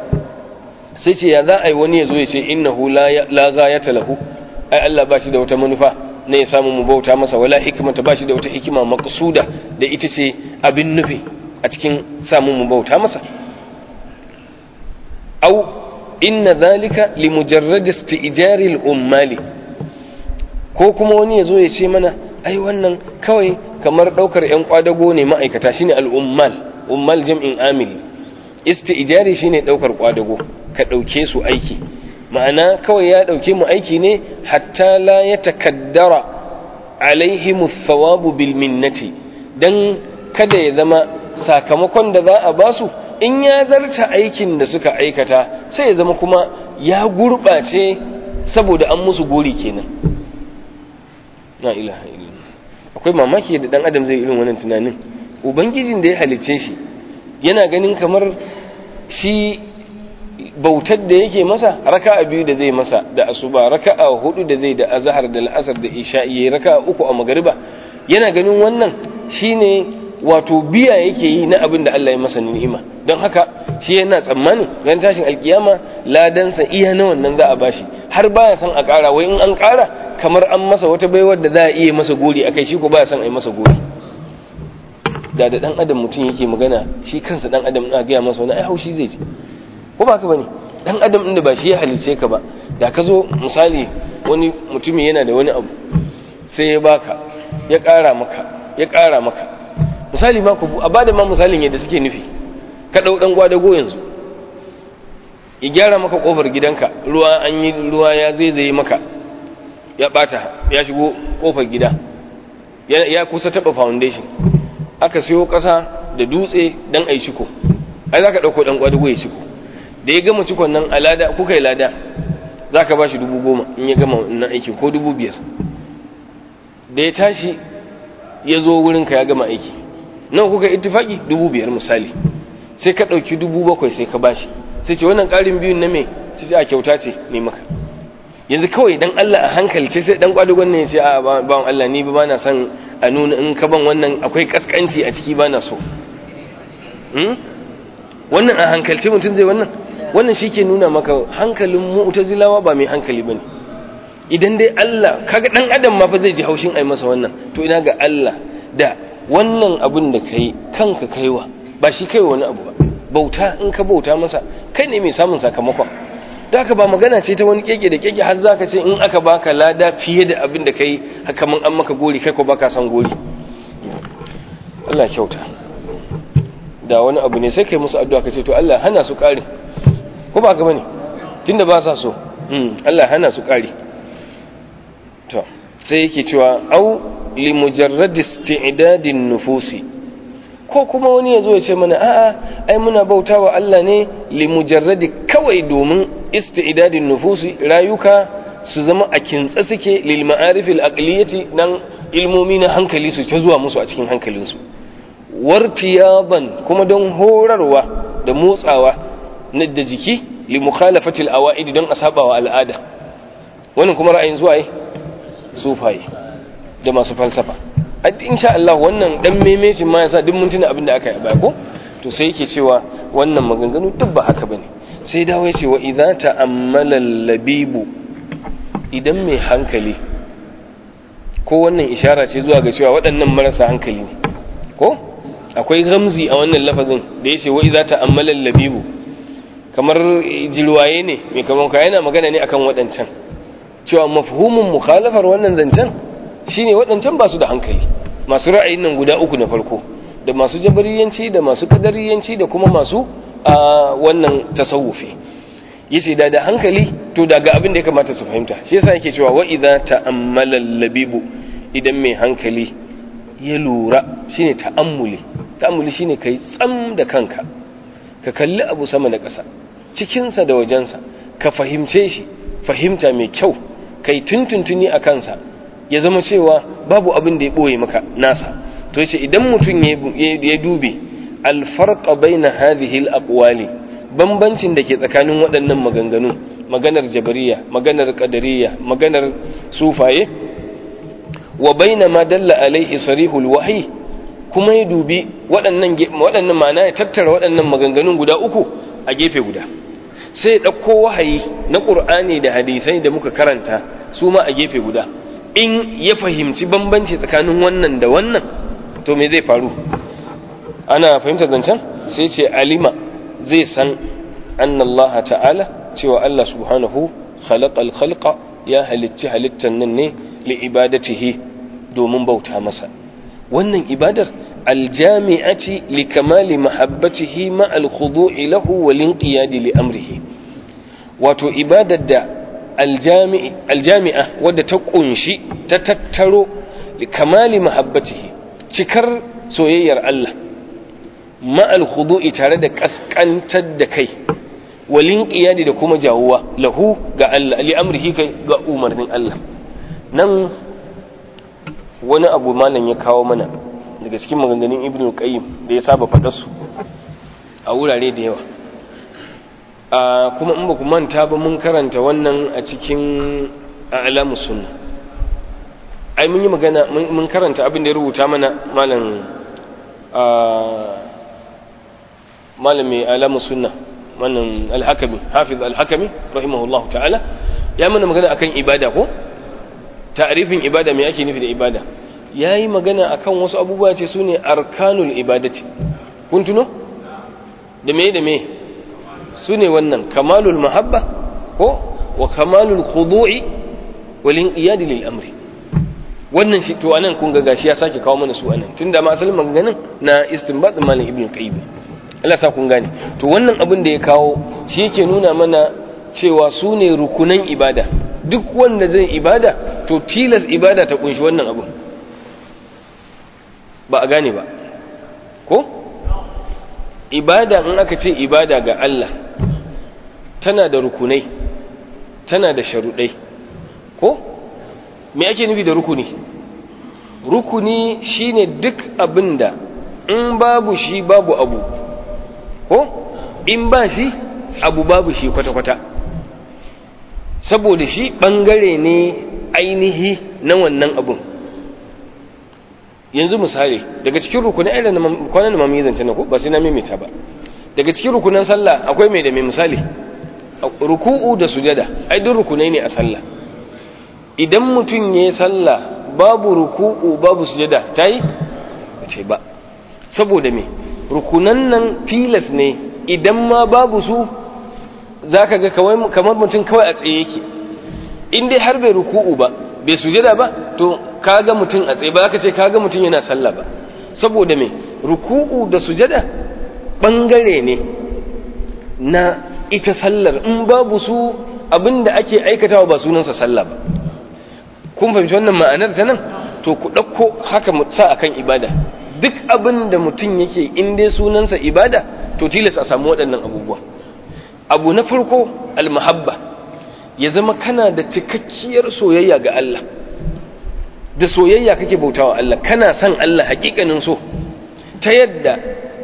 sai ce ya za a yi wani ya zo ya ce innahu la ghayata lahu ai Allah ba shi da wata manufa ne ya samu mu bauta masa wala hikmata ba shi da wata hikima maqsuda da ita ce abin nufi a cikin samu mu bauta masa au inna dhalika li mujarrad isti'jari al-ummali ko kuma wani ya zo ya ce mana ai wannan kawai kamar daukar yan kwadago ne ma'aikata shine al-ummal ummal jam'in amili isti'jari shine daukar kwadago ka ɗauke su aiki ma'ana kawai ya ɗauke mu aiki ne hatta la ya takaddara alaihimu thawabu bil minnati dan kada ya zama sakamakon da za a basu in ya zarta aikin da suka aikata sai ya zama kuma ya gurɓace saboda an musu gori kenan na ilaha illallah akwai mamaki da dan adam zai irin wannan tunanin ubangijin da ya halicce shi yana ganin kamar shi bautar da yake masa raka'a biyu da zai masa da asuba raka'a hudu da zai da azhar da al'asar da isha'i raka'a uku a magariba yana ganin wannan shine wato biya yake yi na abin da Allah ya masa ni'ima don haka shi yana tsammani ran tashin alkiyama ladansa iya na wannan za a bashi har baya san a ƙara wai in an ƙara kamar an masa wata baiwar da za a iya masa gori akai shi ko baya san a yi masa gori da da dan adam mutum yake magana shi kansa dan adam na gaya masa wani ai haushi zai ji ko ba ka bane dan adam inda ba shi ya halice ka ba da ka zo misali wani mutumi yana da wani abu sai ya baka ya ƙara maka ya ƙara maka misali ma ku a bada ma misalin yadda suke nufi ka dau dan gwadago yanzu ya gyara maka kofar gidanka ruwa an yi ruwa ya zaizaye maka ya bata ya shigo kofar gida ya kusa taba foundation aka siyo ƙasa da dutse dan ai shiko ai zaka dauko dan gwadago ya shiko da ya gama cikon nan a lada kuka yi lada za ka ba shi dubu goma in ya gama wannan aiki ko dubu biyar da ya tashi ya zo wurinka ya gama aiki nan kuka ittifaki dubu biyar misali sai ka ɗauki dubu bakwai sai ka bashi sai ce wannan ƙarin biyun na me sai ce a kyauta ce ne maka yanzu kawai dan Allah a hankalce sai dan kwadugon ne ya ce a bawan Allah ni ba na son a nuna in ka ban wannan akwai kaskanci a ciki ba na so wannan a hankalce mutum zai wannan wannan shi ke nuna maka hankalin mu'tazilawa ba mai hankali bane idan dai Allah kaga dan adam ma fa zai ji haushin ai masa wannan to ina ga Allah da wannan abin da kai kanka kaiwa ba shi kaiwa wani abu ba bauta in ka bauta masa kai ne mai samun sakamakon da haka ba magana ce ta wani keke da keke har zaka ce in aka baka lada fiye da abin da kai haka mun an maka gori kai ko baka san gori Allah kyauta da wani abu ne sai kai musu addu'a ka ce to Allah hana su kare ko ba ka bane tunda ba sa so Allah hana su kare to sai yake cewa au li mujarrad isti'dadin nufusi ko kuma wani ya zo ya ce mana a'a ai muna bautawa Allah ne li mujarradi kawai domin isti'dadin nufusi rayuka su zama a kintsa suke lil ma'arif al aqliyati nan ilmomi na hankali su ta zuwa musu a cikin hankalinsu wartiyaban kuma don horarwa da motsawa na da jiki li mukhalafati al awaid don asabawa al'ada wannan kuma ra'ayin zuwa sufaye da masu falsafa insha Allah wannan dan memecin ma yasa duk mun tuna abin da aka yi ba ko to sai yake cewa wannan maganganu duk ba haka bane sai dawo yace wa idza ta'ammala labibu idan mai hankali ko wannan ishara ce zuwa ga cewa waɗannan marasa hankali ne ko akwai ramzi a wannan lafazin da yace wa idza ta'ammala labibu kamar jirwaye ne mai kamar ka yana magana ne akan waɗancan cewa mafhumin mukhalafar wannan zancen shine waɗancan ba su da hankali masu ra'ayin nan guda uku na farko da masu jabariyanci da masu kadariyanci da kuma masu a wannan tasawufi yace da da hankali to daga abin da ya kamata su fahimta shi yasa yake cewa wa idza ta'ammala labibu idan mai hankali ya lura shine ta'ammuli ta'ammuli shine kai tsam da kanka ka kalli abu sama da ƙasa cikinsa da wajensa ka fahimce shi fahimta mai kyau kai tuntuntuni a kansa ya zama cewa babu abin da ya ɓoye maka nasa to yace idan mutum ya dube alfarqa baina hadhihi alaqwali bambancin da ke tsakanin waɗannan maganganu maganar jabariya maganar qadariyya maganar sufaye wa baina ma dalla alaihi sarihul wahyi kuma ya dubi waɗannan waɗannan ma'ana ya tattara waɗannan maganganun guda uku a gefe guda sai ya ɗauko wahayi na ƙur'ani da hadisai da muka karanta su ma a gefe guda in ya fahimci bambanci tsakanin wannan da wannan to me zai faru ana fahimtar zancen sai ce alima zai san annallaha ta'ala cewa Allah subhanahu khalaqal khalqa ya halicci halittan nan ne li ibadatihi domin bauta masa wannan ibadar aljami'ati li kamali mahabbatihi ma al-khudu'i lahu wal inqiyadi li amrihi wato ibadar da aljami'a wadda ta kunshi ta tattaro kamali mahabbatihi cikar soyayyar Allah ma'al khudu'i tare da kaskantar da kai walin qiyadi da kuma jawuwa lahu ga Allah li amrihi kai ga umarnin Allah nan wani abu malam ya kawo mana daga cikin maganganun ibnu qayyim da ya saba faɗar su a wurare da yawa kuma in ba ku manta ba mun karanta wannan a cikin alamu sunna ai mun yi magana mun karanta abin da ya rubuta mana malam malam mai alamu sunna wannan alhakami hafiz alhakami rahimahullah ta'ala ya mana magana akan ibada ko ta'rifin ibada me ake nufi da ibada yayi magana akan wasu abubuwa ce sune arkanul ibadati kun tuno da me da me su ne wannan kamalul mahabba ko wa kamalul khudu'i wal inqiyad lil amri wannan shi to anan kun ga gashi ya sake kawo mana su anan tunda ma asalin maganganun na istinbat malam ibn qayyim Allah sa kun gane to wannan abin da ya kawo shi yake nuna mana cewa su ne rukunan ibada duk wanda zai ibada to tilas ibada ta kunshi wannan abin ba a gane ba ko ibada in aka ce ibada ga Allah tana da rukunai tana da sharuɗai ko me ake nufi da rukuni rukuni shine duk abinda in babu shi babu abu ko in ba shi abu babu shi kwata-kwata saboda shi ɓangare ne ainihi na wannan abun yanzu misali daga cikin rukunan irin da kwanan da mamaye zance na ko ba sai na mimita ba daga cikin rukunan sallah akwai mai da mai misali ruku'u da sujada ai duk rukunai ne a sallah idan mutum ya yi sallah babu ruku'u babu sujada ta yi ba ce ba saboda me rukunan nan tilas ne idan ma babu su za ka ga kamar mutum kawai a tsaye yake in dai har bai ruku'u ba bai sujada ba to kaga mutum a tsaye ba za ka ce kaga mutum yana sallah ba saboda me ruku'u da sujada bangare ne na ita sallar in babu su abinda ake aikatawa ba sunansa sallah ba kun fahimci wannan ma'anar ta nan to ku ɗauko haka sa akan ibada duk abin da mutum yake in dai sunansa ibada to tilas a samu waɗannan abubuwa abu na farko almahabba ya zama kana da cikakkiyar soyayya ga Allah da soyayya kake bautawa Allah kana son Allah hakikanin so ta yadda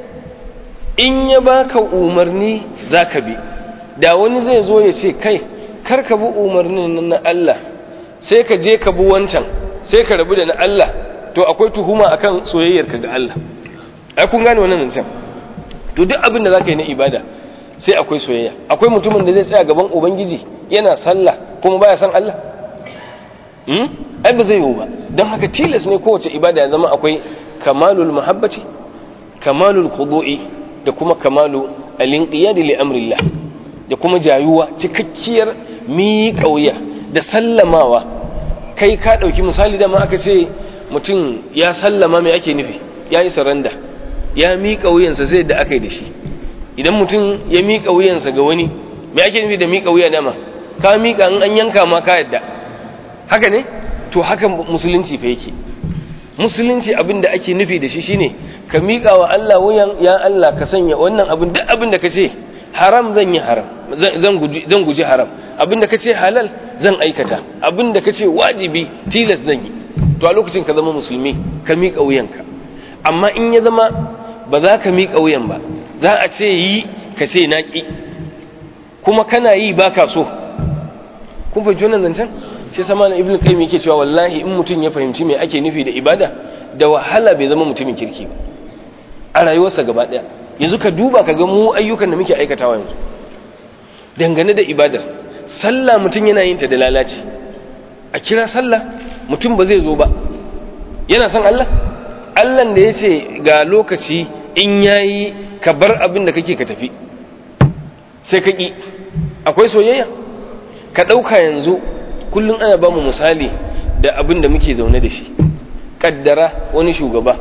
in ya baka umarni zaka bi da wani zai zo ya ce kai kar ka bi umarnin na Allah sai ka je ka bi wancan sai ka rabu da na Allah to akwai tuhuma akan soyayyarka ga Allah ai kun gane wannan zancen to duk abin da zaka yi na ibada sai akwai soyayya akwai mutumin da zai tsaya gaban ubangiji yana sallah kuma baya san Allah hmm ai ba zai yiwu ba don haka tilas ne kowace ibada ya zama akwai kamalul mahabbati kamalul khudu'i da kuma kamalu al-inqiyad li amrillah da kuma jayuwa cikakkiyar miƙa wuya da sallamawa kai ka ɗauki misali dama aka ce mutum ya sallama mai ake nufi ya yi saranda ya miƙa wuyansa sai da aka yi da shi idan mutum ya miƙa wuyansa ga wani mai ake nufi da miƙa wuya dama ka miƙa in an yanka ma ka yadda haka ne to haka musulunci fa yake musulunci abin da ake nufi da shi shine ka miƙa wa Allah wuyan ya Allah ka sanya wannan abin duk abin da ka ce haram zan yi haram zan guji haram abinda ka ce halal zan aikata abinda ka ce wajibi tilas zan yi to a lokacin ka zama musulmi ka miƙa wuyanka amma in ya zama ba za ka miƙa wuyan ba za a ce yi ka ce naƙi kuma kana yi ba ka so kun fahimci wannan zancen shi sama na ibn qayyim yake cewa wallahi in mutum ya fahimci me ake nufi da ibada da wahala bai zama mutumin kirki ba a rayuwarsa gaba ɗaya yanzu ka duba ka ga mu ayyukan da muke aikatawa yanzu dangane da ibadar sallah mutum yana yin ta da lalaci a kira sallah mutum ba zai zo ba yana son Allah Allah da ya ce ga lokaci in yayi ka bar abin da kake ka tafi sai ka ƙi akwai soyayya ka ɗauka yanzu kullum ana ba mu misali da abin da muke zaune da shi ƙaddara wani shugaba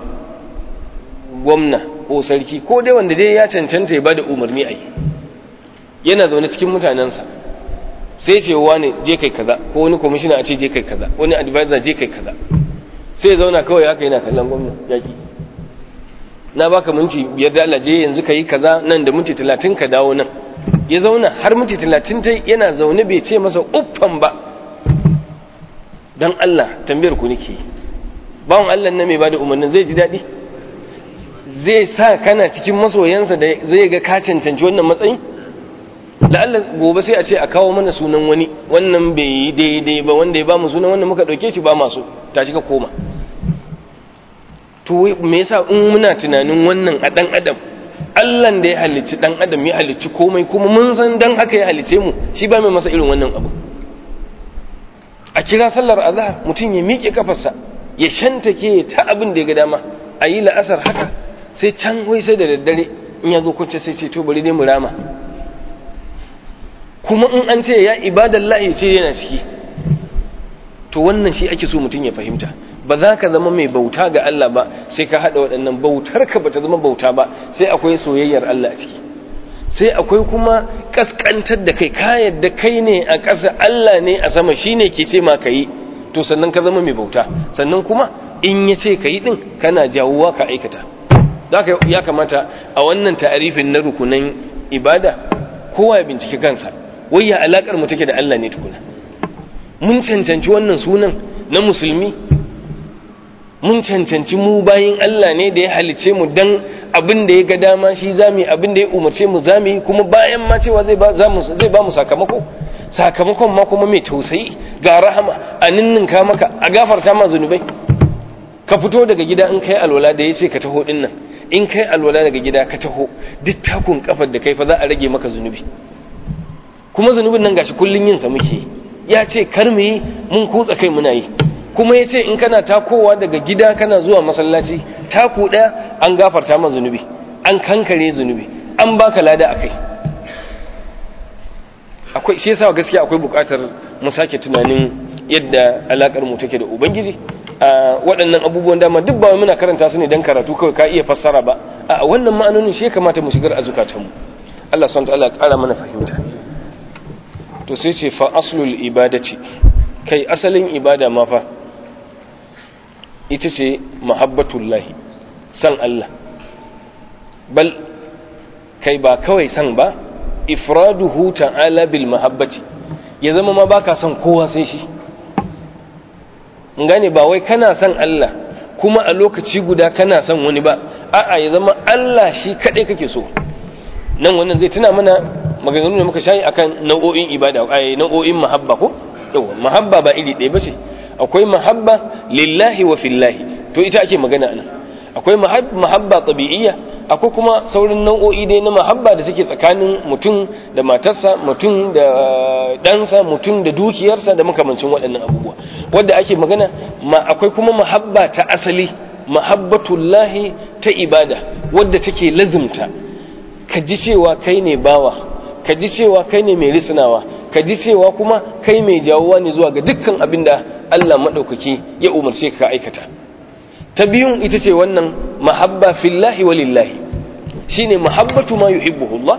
gwamna ko sarki ko dai wanda dai ya cancanta ya bada umarni a yi yana zaune cikin mutanensa sai ce wani je kai kaza ko wani kwamishina a ce je kai kaza wani advisor je kai kaza sai ya zauna kawai haka yana kallon gwamna yaki na baka minti biyar da Allah je yanzu ka yi kaza nan da minti talatin ka dawo nan ya zauna har minti talatin ta yana zaune bai ce masa uffan ba don Allah tambayar ku nake bawon Allah na mai bada umarnin zai ji daɗi zai sa kana cikin masoyansa da zai ga ka cancanci wannan matsayin la'alla gobe sai a ce a kawo mana sunan wani wannan bai yi daidai ba wanda ya ba mu sunan wanda muka ɗauke shi ba masu tashi ka koma to me yasa in muna tunanin wannan a ɗan adam Allahn da ya halicci ɗan adam ya halicci komai kuma mun san dan haka ya halicce mu shi ba mai masa irin wannan abu a kira sallar azhar mutum ya miƙe kafarsa ya shantake ta abin da ya ga dama a yi la'asar haka sai can wai sai da daddare in ya zo kwance sai ce to bari dai mu rama kuma in an ce ya ibadan lahi ce yana ciki to wannan shi ake so mutum ya fahimta ba za ka zama mai bauta ga Allah ba sai ka haɗa waɗannan bautar ka bata zama bauta ba sai akwai soyayyar Allah a ciki sai akwai kuma kaskantar da kai ka yadda kai ne a ƙasa Allah ne a sama shine ke ce ma ka yi to sannan ka zama mai bauta sannan kuma in ya ce ka yi ɗin kana jawuwa ka aikata zaka ya kamata a wannan ta'arifin na rukunan ibada kowa ya binciki kansa wai ya alakar mu take da Allah ne tukuna mun cancanci wannan sunan na musulmi mun cancanci mu bayin Allah ne da ya halice mu dan abin da ya ga dama shi zami abin da ya umarce mu zami kuma bayan ma cewa zai ba zai ba mu sakamako sakamakon ma kuma mai tausayi ga rahama a ninninka maka a gafarta ma zunubai ka fito daga gida in kai alwala da ya ce ka taho din nan in kai alwala daga gida ka taho duk takun kafar da kai fa za a rage maka zunubi kuma zunubin nan gashi kullun yin sa muke ya ce kar mu yi mun kutsa kai muna yi kuma ya ce in kana takowa daga gida kana zuwa masallaci taku ɗaya an gafarta ma zunubi an kankare zunubi an baka lada a kai akwai shi yasa gaskiya akwai buƙatar mu sake tunanin yadda alakar mu take da ubangiji a waɗannan abubuwan dama duk ba muna karanta su ne dan karatu kawai ka iya fassara ba a wannan ma'anonin shi kamata mu shigar a zukatanmu Allah subhanahu wa ta'ala ya ƙara mana fahimta to sai ce fa aslul ibadati kai asalin ibada ma fa ita ce mahabbatullahi san Allah bal kai ba kawai san ba ifraduhu ta'ala bil mahabbati ya zama ma baka son kowa sai shi gane ba wai kana son Allah kuma a lokaci guda kana son wani ba a'a ya zama Allah shi kadai kake so nan wannan zai tuna mana maganganu da muka shayi akan nau'o'in ibada ai nau'o'in mahabba ko yawa mahabba ba iri ɗaya bace akwai mahabba lillahi wa fillahi to ita ake magana anan akwai mahabba tabi'iyya akwai kuma saurin nau'o'i dai na mahabba da take tsakanin mutum da matarsa mutum da ɗansa mutum da dukiyarsa da makamancin waɗannan abubuwa wadda ake magana ma akwai kuma mahabba ta asali mahabbatullahi ta ibada wadda take lazimta ka ji cewa kai ne bawa ka ji cewa kai ne mai risinawa ka ji cewa kuma kai mai jawowa ne zuwa ga dukkan abin da Allah maɗaukaki ya umarce ka aikata ta biyun ita ce wannan mahabba fillahi wa lillahi shine mahabbatu ma yuhibbuhu Allah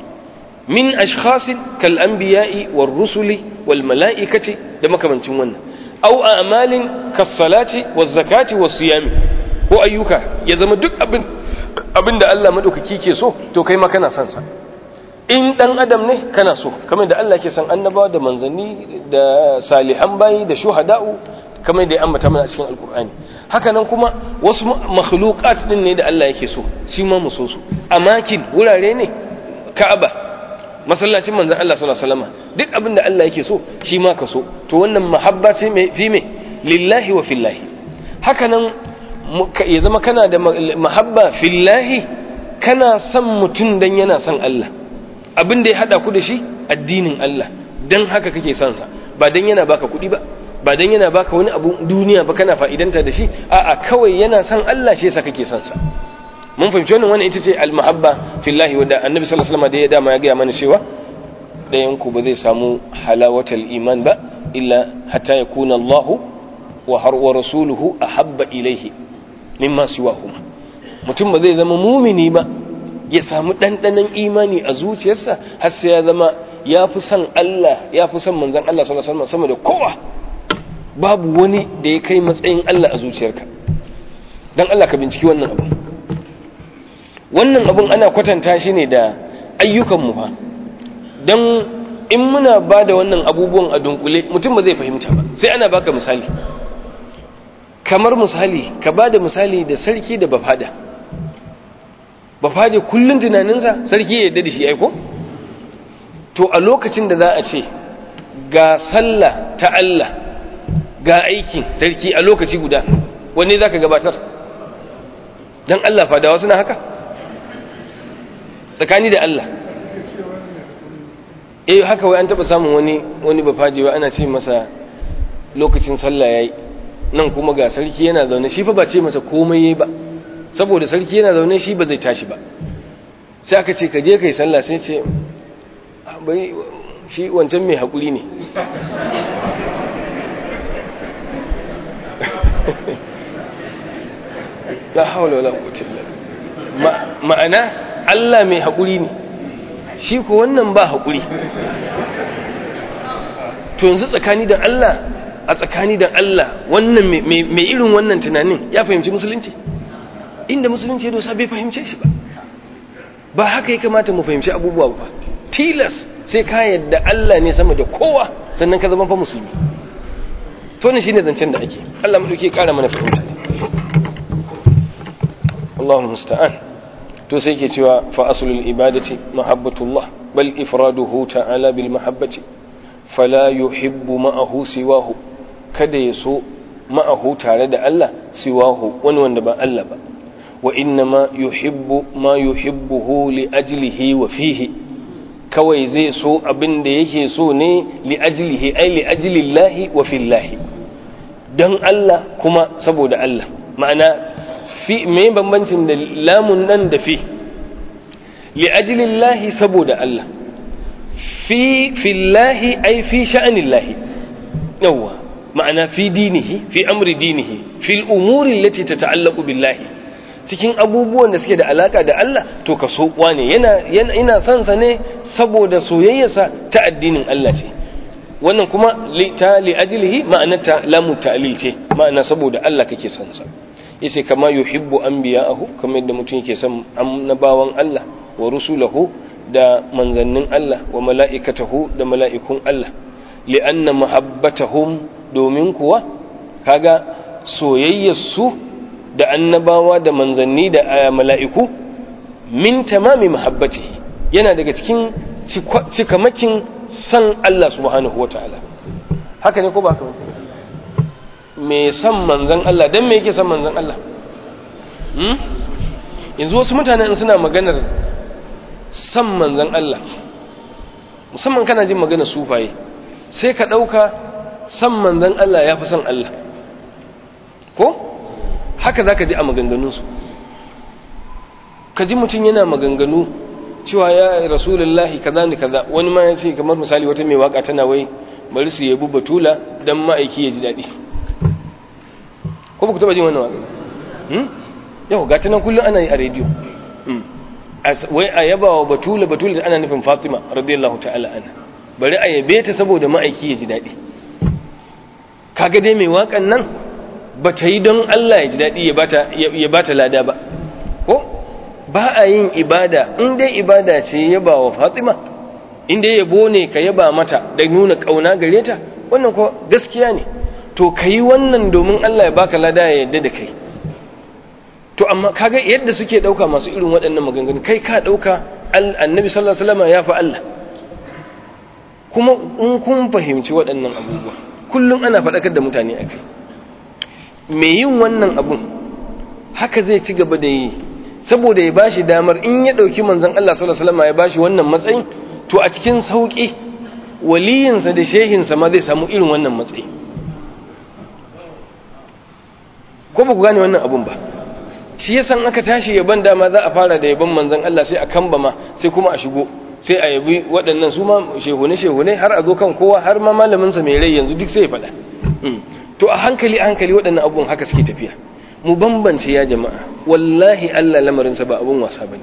min ashkhasin kal anbiya'i war rusuli wal mala'ikati da makamancin wannan aw a'malin kas salati waz zakati was siyami ko ayyuka ya zama duk abin abinda Allah maɗaukaki ke so to kai ma kana son sa in dan adam ne kana so kamar da Allah ke san annabawa da manzanni da salihan bayi da shuhada'u kamar da ya ambata mana a cikin alkur'ani haka nan kuma wasu makhluqat din ne da Allah yake so shi ma mu so su amakin wurare ne ka'aba masallacin manzon Allah sallallahu alaihi wasallam duk abin da Allah yake so shi ma ka so to wannan mahabba ce mai fi me lillahi wa fillahi haka nan ya zama kana da mahabba fillahi kana son mutum dan yana son Allah abin da ya hada ku da shi addinin Allah dan haka kake son sa ba dan yana baka kuɗi ba ba dan yana baka wani abu duniya ba kana fa'idanta da shi a'a kawai yana son Allah shi yasa kake son sa mun fahimci wannan wannan ita ce al-mahabba fillahi wanda annabi sallallahu alaihi wasallam da ya dama ya ga mana cewa dayan ku ba zai samu halawatal iman ba illa hatta yakuna Allah wa har wa rasuluhu ahabba ilayhi mimma siwahuma mutum ba zai zama mumini ba ya samu ɗanɗanon imani a zuciyarsa har sai ya zama ya fi son Allah ya fi son manzan Allah sallallahu alaihi wasallam sama da kowa babu wani da ya kai matsayin Allah a zuciyarka dan Allah ka binciki wannan abu wannan abun ana kwatanta shi ne da ayyukan mu fa dan in muna ba da wannan abubuwan a dunkule mutum ba zai fahimta ba sai ana baka misali kamar misali ka ba da misali da sarki da bafada bafade kullum tunaninsa sarki ya yarda da shi aiko to a lokacin da za a ce ga sallah ta Allah ga aikin sarki a lokaci guda wanne za ka gabatar don Allah fadawa suna haka tsakani da Allah eh haka wai an taba samun wani wani bafajewa ana ce masa lokacin sallah yayi nan kuma ga sarki yana zaune shi fa ba ce masa komai yayi ba saboda sarki yana zaune shi ba zai tashi ba sai aka ce ka je kai sallah sai ce bai shi wancan mai haƙuri ne la haula wala quwwata illa ma'ana Allah mai haƙuri ne shi ko wannan ba haƙuri to yanzu tsakani da Allah a tsakani da Allah wannan mai irin wannan tunanin ya fahimci musulunci inda musulunci ya dosa bai fahimce shi ba ba haka ya kamata mu fahimci abubuwa ba tilas sai ka yadda Allah ne sama da kowa sannan ka zama fa musulmi to ne shine zancen da ake Allah mu dauke kara mana fahimta Allahu musta'an to sai yake cewa fa aslul ibadati mahabbatullah bal ifraduhu ta'ala bil mahabbati fala yuhibbu ma'ahu siwahu kada ya so ma'ahu tare da Allah siwahu wani wanda ba Allah ba wa inna ma yuhibbu ma yuhibbuhu li ajlihi wa fihi kawai zai so abin da yake so ne li ajlihi ai li ajlillahi wa fillahi don Allah kuma saboda Allah ma'ana fi me bambancin da lamun nan da fi li ajlillahi saboda Allah fi fillahi ai fi sha'anillahi yawa ma'ana fi dinihi fi amri dinihi fil umuri allati tata'allaqu billahi cikin abubuwan da suke da alaka da Allah to ka so wane yana yana ina son sa ne saboda soyayyarsa ta addinin Allah ce wannan kuma li ta li ajlihi ma'anata lamu ta'lil ce ma'ana saboda Allah kake son sa yace kama yuhibbu anbiya'ahu kamar yadda mutum yake son annabawan Allah wa rusulahu da manzannin Allah wa mala'ikatahu da mala'ikun Allah li'anna mahabbatahum domin kuwa kaga soyayyarsu da annabawa da manzanni da mala'iku min tamami mahabbatihi yana daga cikin cikamakin san Allah subhanahu wa ta'ala haka ne ko ba ka me san manzan Allah don me yake san manzan Allah yanzu wasu mutane in suna maganar san manzan Allah musamman kana jin maganar sufaye sai ka ɗauka san manzan Allah ya fi san Allah ko haka za ka ji a maganganunsu ka ji mutum yana maganganu cewa ya rasulullahi kaza ni kaza wani ma ya ce kamar misali wata mai waka tana wai bari su yabi batula don ma'aiki ya ji daɗi ko ba ku taɓa jin wannan waka yau ga nan kullum ana yi a rediyo wai a yaba wa batula batula ana nufin fatima radiyallahu ta'ala ana bari a yabe ta saboda ma'aiki ya ji daɗi kaga dai mai wakan nan ba ta yi don Allah ya ji daɗi ya ba ta lada ba ko ba a yin ibada in dai ibada ce yaba wa fatima in dai yabo ne ka yaba mata da nuna ƙauna gare ta wannan ko gaskiya ne to ka yi wannan domin Allah ya baka lada ya yadda da kai to amma kaga yadda suke ɗauka masu irin waɗannan maganganu kai ka ɗauka annabi sallallahu alaihi wasallam ya fi Allah kuma in kun fahimci waɗannan abubuwa kullum ana faɗakar da mutane a kai mai yin wannan abun haka zai ci gaba da yi saboda ya bashi damar in ya ɗauki manzan Allah sallallahu alaihi wasallam ya bashi wannan matsayin to a cikin sauƙi waliyinsa da shehinsa ma zai samu irin wannan matsayi ko ba ku gane wannan abun ba shi yasan aka tashi yaban dama za a fara da yaban manzan Allah sai a kamba ma sai kuma a shigo sai a yabi waɗannan su ma shehune shehune har a zo kan kowa har ma malaminsa mai rai yanzu duk sai ya faɗa to a hankali a hankali waɗannan abubuwan haka suke tafiya mu bambance ya jama'a wallahi Allah lamarinsa ba abun wasa bane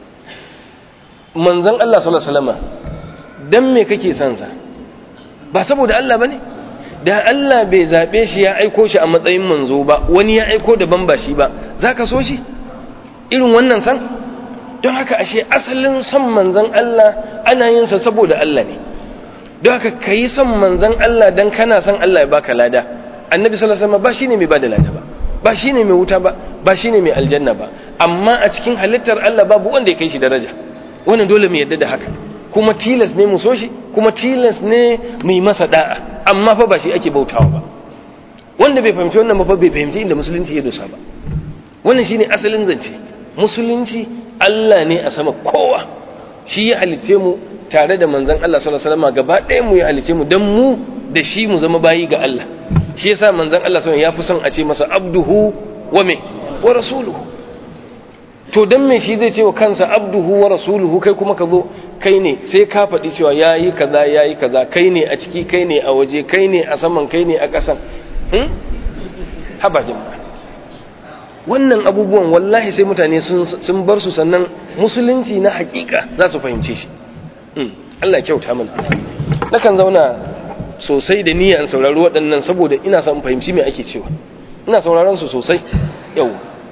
manzon Allah sallallahu alaihi wasallam dan me kake son sa ba saboda Allah bane da Allah bai zabe shi ya aiko shi a matsayin manzo ba wani ya aiko daban ba shi ba zaka so shi irin wannan san don haka ashe asalin son manzon Allah ana yin sa saboda Allah ne don haka kai son manzon Allah dan kana son Allah ya baka lada annabi sallallahu alaihi wasallam ba shine mai bada lada ba ba shine mai wuta ba ba shine mai aljanna ba amma a cikin halittar Allah babu wanda ya kai shi daraja wannan dole mu yadda da haka kuma tilas ne mu so shi kuma tilas ne mu yi masa da'a amma fa ba shi ake bautawa ba wanda bai fahimci wannan ba bai fahimci inda musulunci ya dosa ba wannan shine asalin zance musulunci Allah ne a sama kowa shi ya halice mu tare da manzon Allah sallallahu alaihi wasallam gaba ɗaya mu ya halice mu dan mu da shi mu zama bayi ga Allah shi yasa manzon Allah sallallahu ya fi son a ce masa abduhu wa me wa rasuluhu to dan me shi zai ce wa kansa abduhu wa rasuluhu kai kuma ka zo kai ne sai ka faɗi cewa yayi kaza yayi kaza kai ne a ciki kai ne a waje kai ne a saman kai ne a ƙasan hmm? haba jama'a wannan abubuwan wallahi sai mutane sun bar su sannan musulunci na hakika za su fahimce shi Allah kyauta mana nakan zauna sosai da niyya in saurari waɗannan saboda ina son fahimci me ake cewa ina sauraron su sosai yau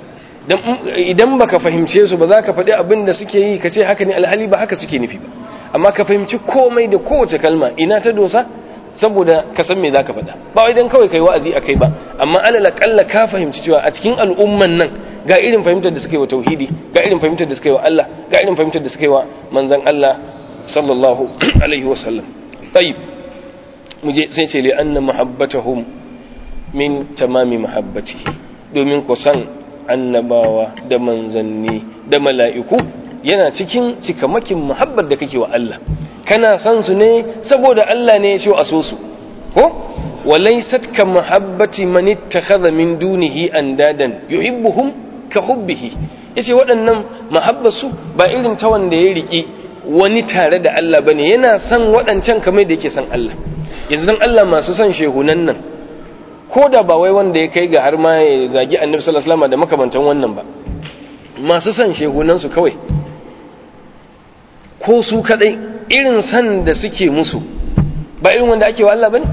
idan baka fahimce su ba za ka faɗi abin da suke yi ka ce haka ne alhali ba haka suke nufi ba amma ka fahimci komai da kowace kalma ina ta dosa saboda ka san me za ka faɗa ba wai dan kawai kai wa'azi a kai ba amma alal akalla ka fahimci cewa a cikin al'umman nan ga irin fahimtar da suka yi wa tauhidi ga irin fahimtar da suka yi wa Allah ga irin fahimtar da suka yi wa manzon Allah sallallahu alaihi wa sallam tayyib muje sai ce li'anna mahabbatahum min tamami mahabbatihi domin ku san annabawa da manzanni da mala'iku yana cikin cikamakin muhabbar da kake wa Allah kana san su ne saboda Allah ne ya ce a so su ko walaysat ka mahabbati man ittakhadha min dunihi andadan yuhibbuhum ka hubbihi yace waɗannan mahabbar su ba irin ta wanda ya riki wani tare da Allah bane yana san waɗancan kamar da yake san Allah yanzu dan Allah masu san shehunan nan ko da ba wai wanda ya kai ga har ma ya zagi annabi sallallahu alaihi wasallam da makamantan wannan ba masu san shehunan su kawai ko su kadai irin san da suke musu ba irin wanda ake wa Allah bane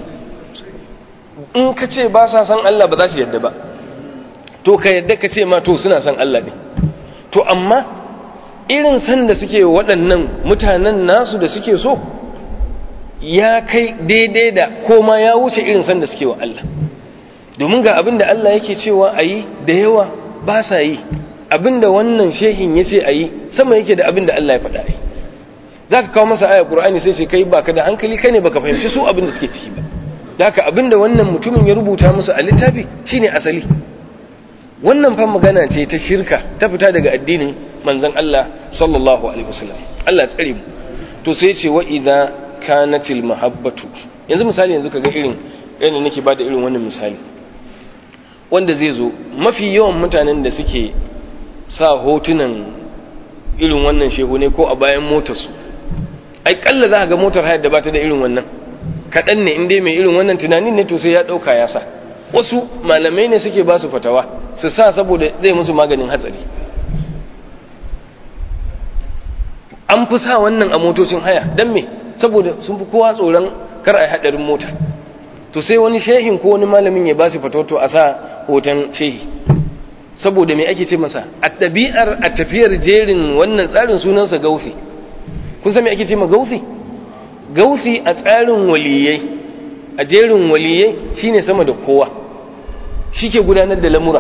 in ka ce ba sa san Allah ba za su yadda ba to ka yadda ka ce ma to suna san Allah ne to amma irin san da suke waɗannan mutanen nasu da suke so ya kai daidai da koma ya wuce irin san da suke wa Allah domin ga abin da Allah yake cewa a yi da yawa ba sa yi abin da wannan shehin ya ce a yi sama yake da abin da Allah ya faɗa yi za ka kawo masa aya ƙur'ani sai ce kai ba ka da hankali ka ne ba ka fahimci su abin da suke ciki ba da haka abin da wannan mutumin ya rubuta musu a littafi shine asali wannan fa magana ce ta shirka ta fita daga addinin manzon Allah sallallahu alaihi wasallam Allah tsare mu to sai ce wa idza kanatil mahabbatu yanzu misali yanzu kaga irin yadda nake bada irin wannan misali wanda zai zo mafi yawan mutanen da suke sa hotunan irin wannan shehu ne ko a bayan motarsu ai kalla za ga motar hayar da bata da irin wannan kaɗan ne inda mai irin wannan tunanin ne to sai ya ɗauka ya sa wasu malamai ne suke ba su fatawa su sa saboda zai musu maganin hatsari an fi sa wannan a motocin haya don me saboda sun fi kowa tsoron kar a yi haɗarin mota to sai wani shehin ko wani malamin ya ba su fatoto a sa hoton shehi saboda me ake ce masa a ɗabi'ar a tafiyar jerin wannan tsarin sunansa gausi kun san me ake ce ma gausi gausi a tsarin waliyai a jerin waliyai shine sama da kowa shi ke gudanar da lamura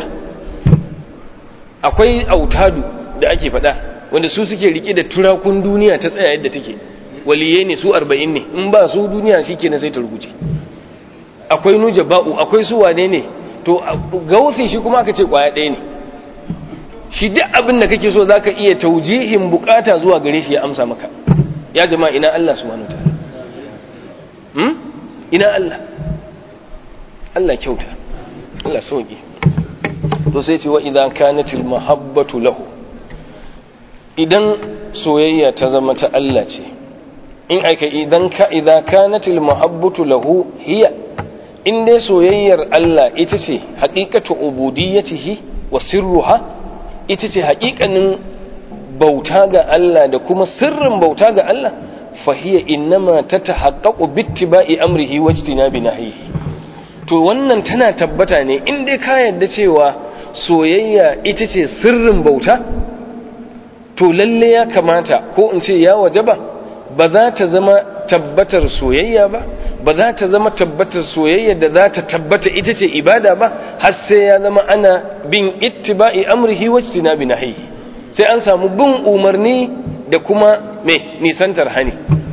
akwai autadu da ake faɗa wanda su suke rike da turakun duniya ta tsaya yadda take waliyai ne su arba'in ne in ba su duniya shi ke na sai ta rubuce akwai nuja ba'u akwai su wane ne to gausi shi kuma aka ce kwaya ɗaya ne shi duk abin da kake so zaka iya taujihin bukata zuwa gare shi ya amsa maka ya jama'a ina Allah subhanahu wataala hmm ina Allah Allah kyauta Allah sauki to sai ce wa idan kanatil mahabbatu lahu idan soyayya ta zama ta Allah ce in aika idan ka idan kanatil mahabbatu lahu hiya in dai soyayyar Allah ita ce haqiqatu ubudiyyatihi wa sirruha ita ce haƙiƙanin bauta ga Allah da kuma sirrin bauta ga Allah fahiya innama ta tahaqqaqu bittiba'i amrihi wa ijtinabi nahyihi to wannan tana tabbata ne in dai ka yarda cewa soyayya ita ce sirrin bauta to lalle ya kamata ko in ce ya wajaba ba za ta zama tabbatar soyayya ba ba za ta zama tabbatar soyayya da za ta tabbata ita ce ibada ba har sai ya zama ana bin ittiba'i amrihi wa ijtinabi nahyihi sai an samu bin umarni da kuma me nisantar hani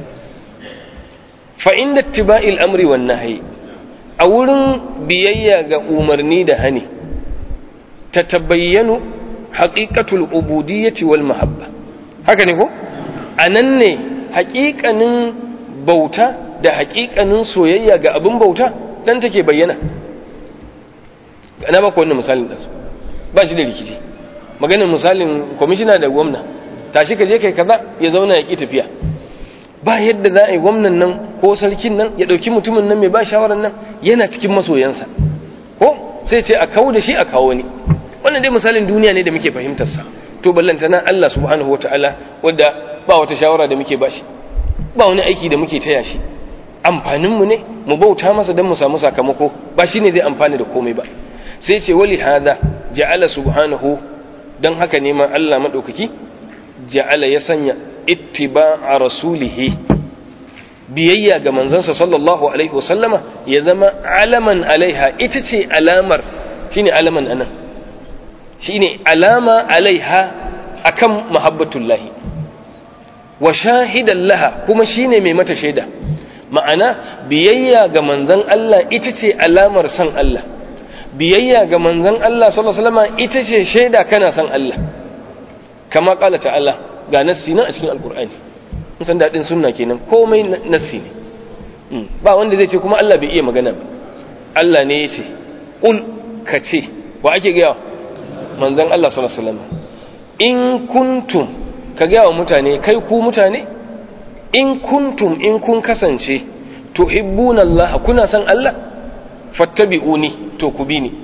fa inda ittiba'il amri wan nahyi a wurin biyayya ga umarni da hani ta tabayyanu haqiqatul ubudiyyati wal mahabba haka ne ko anan ne haƙiƙanin bauta da haƙiƙanin soyayya ga abin bauta dan take bayyana ana maka wannan misalin da su ba shi da rikici maganin misalin kwamishina da gwamna tashi ka je kai kaza ya zauna ya ki tafiya ba yadda za a yi gwamnan nan ko sarkin nan ya ɗauki mutumin nan mai ba shawarar nan yana cikin masoyansa ko sai ce a kawo da shi a kawo ni wannan dai misalin duniya ne da muke fahimtarsa to ballantana Allah subhanahu wataala wadda ba wata shawara da muke bashi ba wani aiki da muke taya shi amfaninmu ne mu bauta masa don mu samu sakamako ba shi ne zai amfani da komai ba sai ce wali hada ja'ala subhanahu don haka neman Allah maɗaukaki ja'ala ya sanya ittiba'a rasulihi biyayya ga manzansa sallallahu alaihi wasallama ya zama alaman alaiha ita ce alamar shine alaman anan shine alama alaiha akan mahabbatullahi wa shahidan laha kuma shine mai mata shaida ma'ana biyayya ga manzon Allah ita ce alamar san Allah biyayya ga manzon Allah sallallahu alaihi wasallam ita ce shaida kana san Allah kama kala ta'ala ga nassi nan a cikin alqur'ani mun san dadin sunna kenan komai nassi ne ba wanda zai ce kuma Allah bai iya magana ba Allah ne ya ce qul ka ce wa ake gaya manzon Allah sallallahu alaihi wasallam in kuntum ka gaya wa mutane kai ku mutane in kuntum in kun kasance tuhibbuna Allah kuna san Allah fattabi'uni to ku bi ni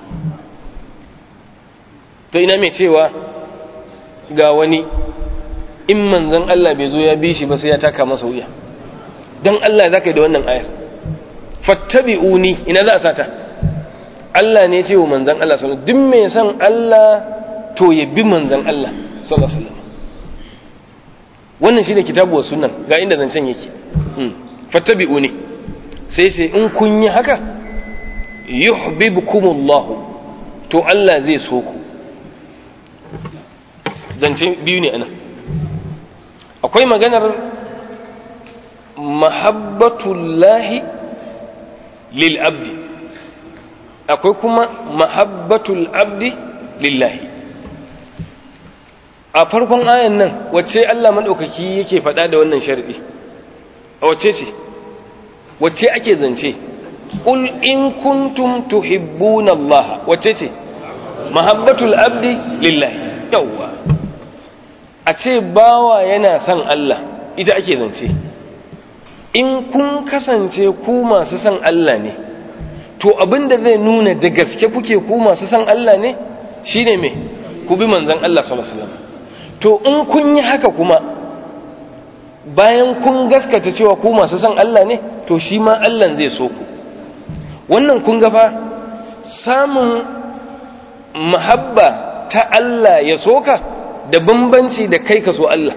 to ina mai cewa ga wani in manzon Allah bai zo ya bi shi ba sai ya taka masa wuya dan Allah zaka yi da wannan ayar fattabi'uni ina za a sata Allah ne ce wa manzon Allah sallallahu alaihi wasallam duk mai san Allah to ya bi manzon Allah sallallahu alaihi wasallam wannan shine kitabu wa sunan ga inda zancen yake fattabi'uni sai sai in kun yi haka yuhibbukumullah to Allah zai so ku zance biyu ne anan akwai maganar mahabbatullahi lil abdi akwai kuma mahabbatul abdi lillahi a farkon ayan nan wacce Allah maɗaukaki yake faɗa da wannan sharɗi a wacce ce wacce ake zance ƙul in kuntum tuhibbuna Allah wacce ce mahabbatul abdi lillahi yawwa a ce bawa yana son Allah ita ake zance in kun kasance ku masu son Allah ne to abinda zai nuna da gaske kuke ku masu son Allah ne shine me ku bi manzon Allah sallallahu alaihi wasallam to in kun yi haka kuma bayan kun gaskata cewa ku masu son Allah ne to shi ma Allah zai so ku wannan kun ga fa samun mahabba ta Allah ya soka da bambanci da kai ka so Allah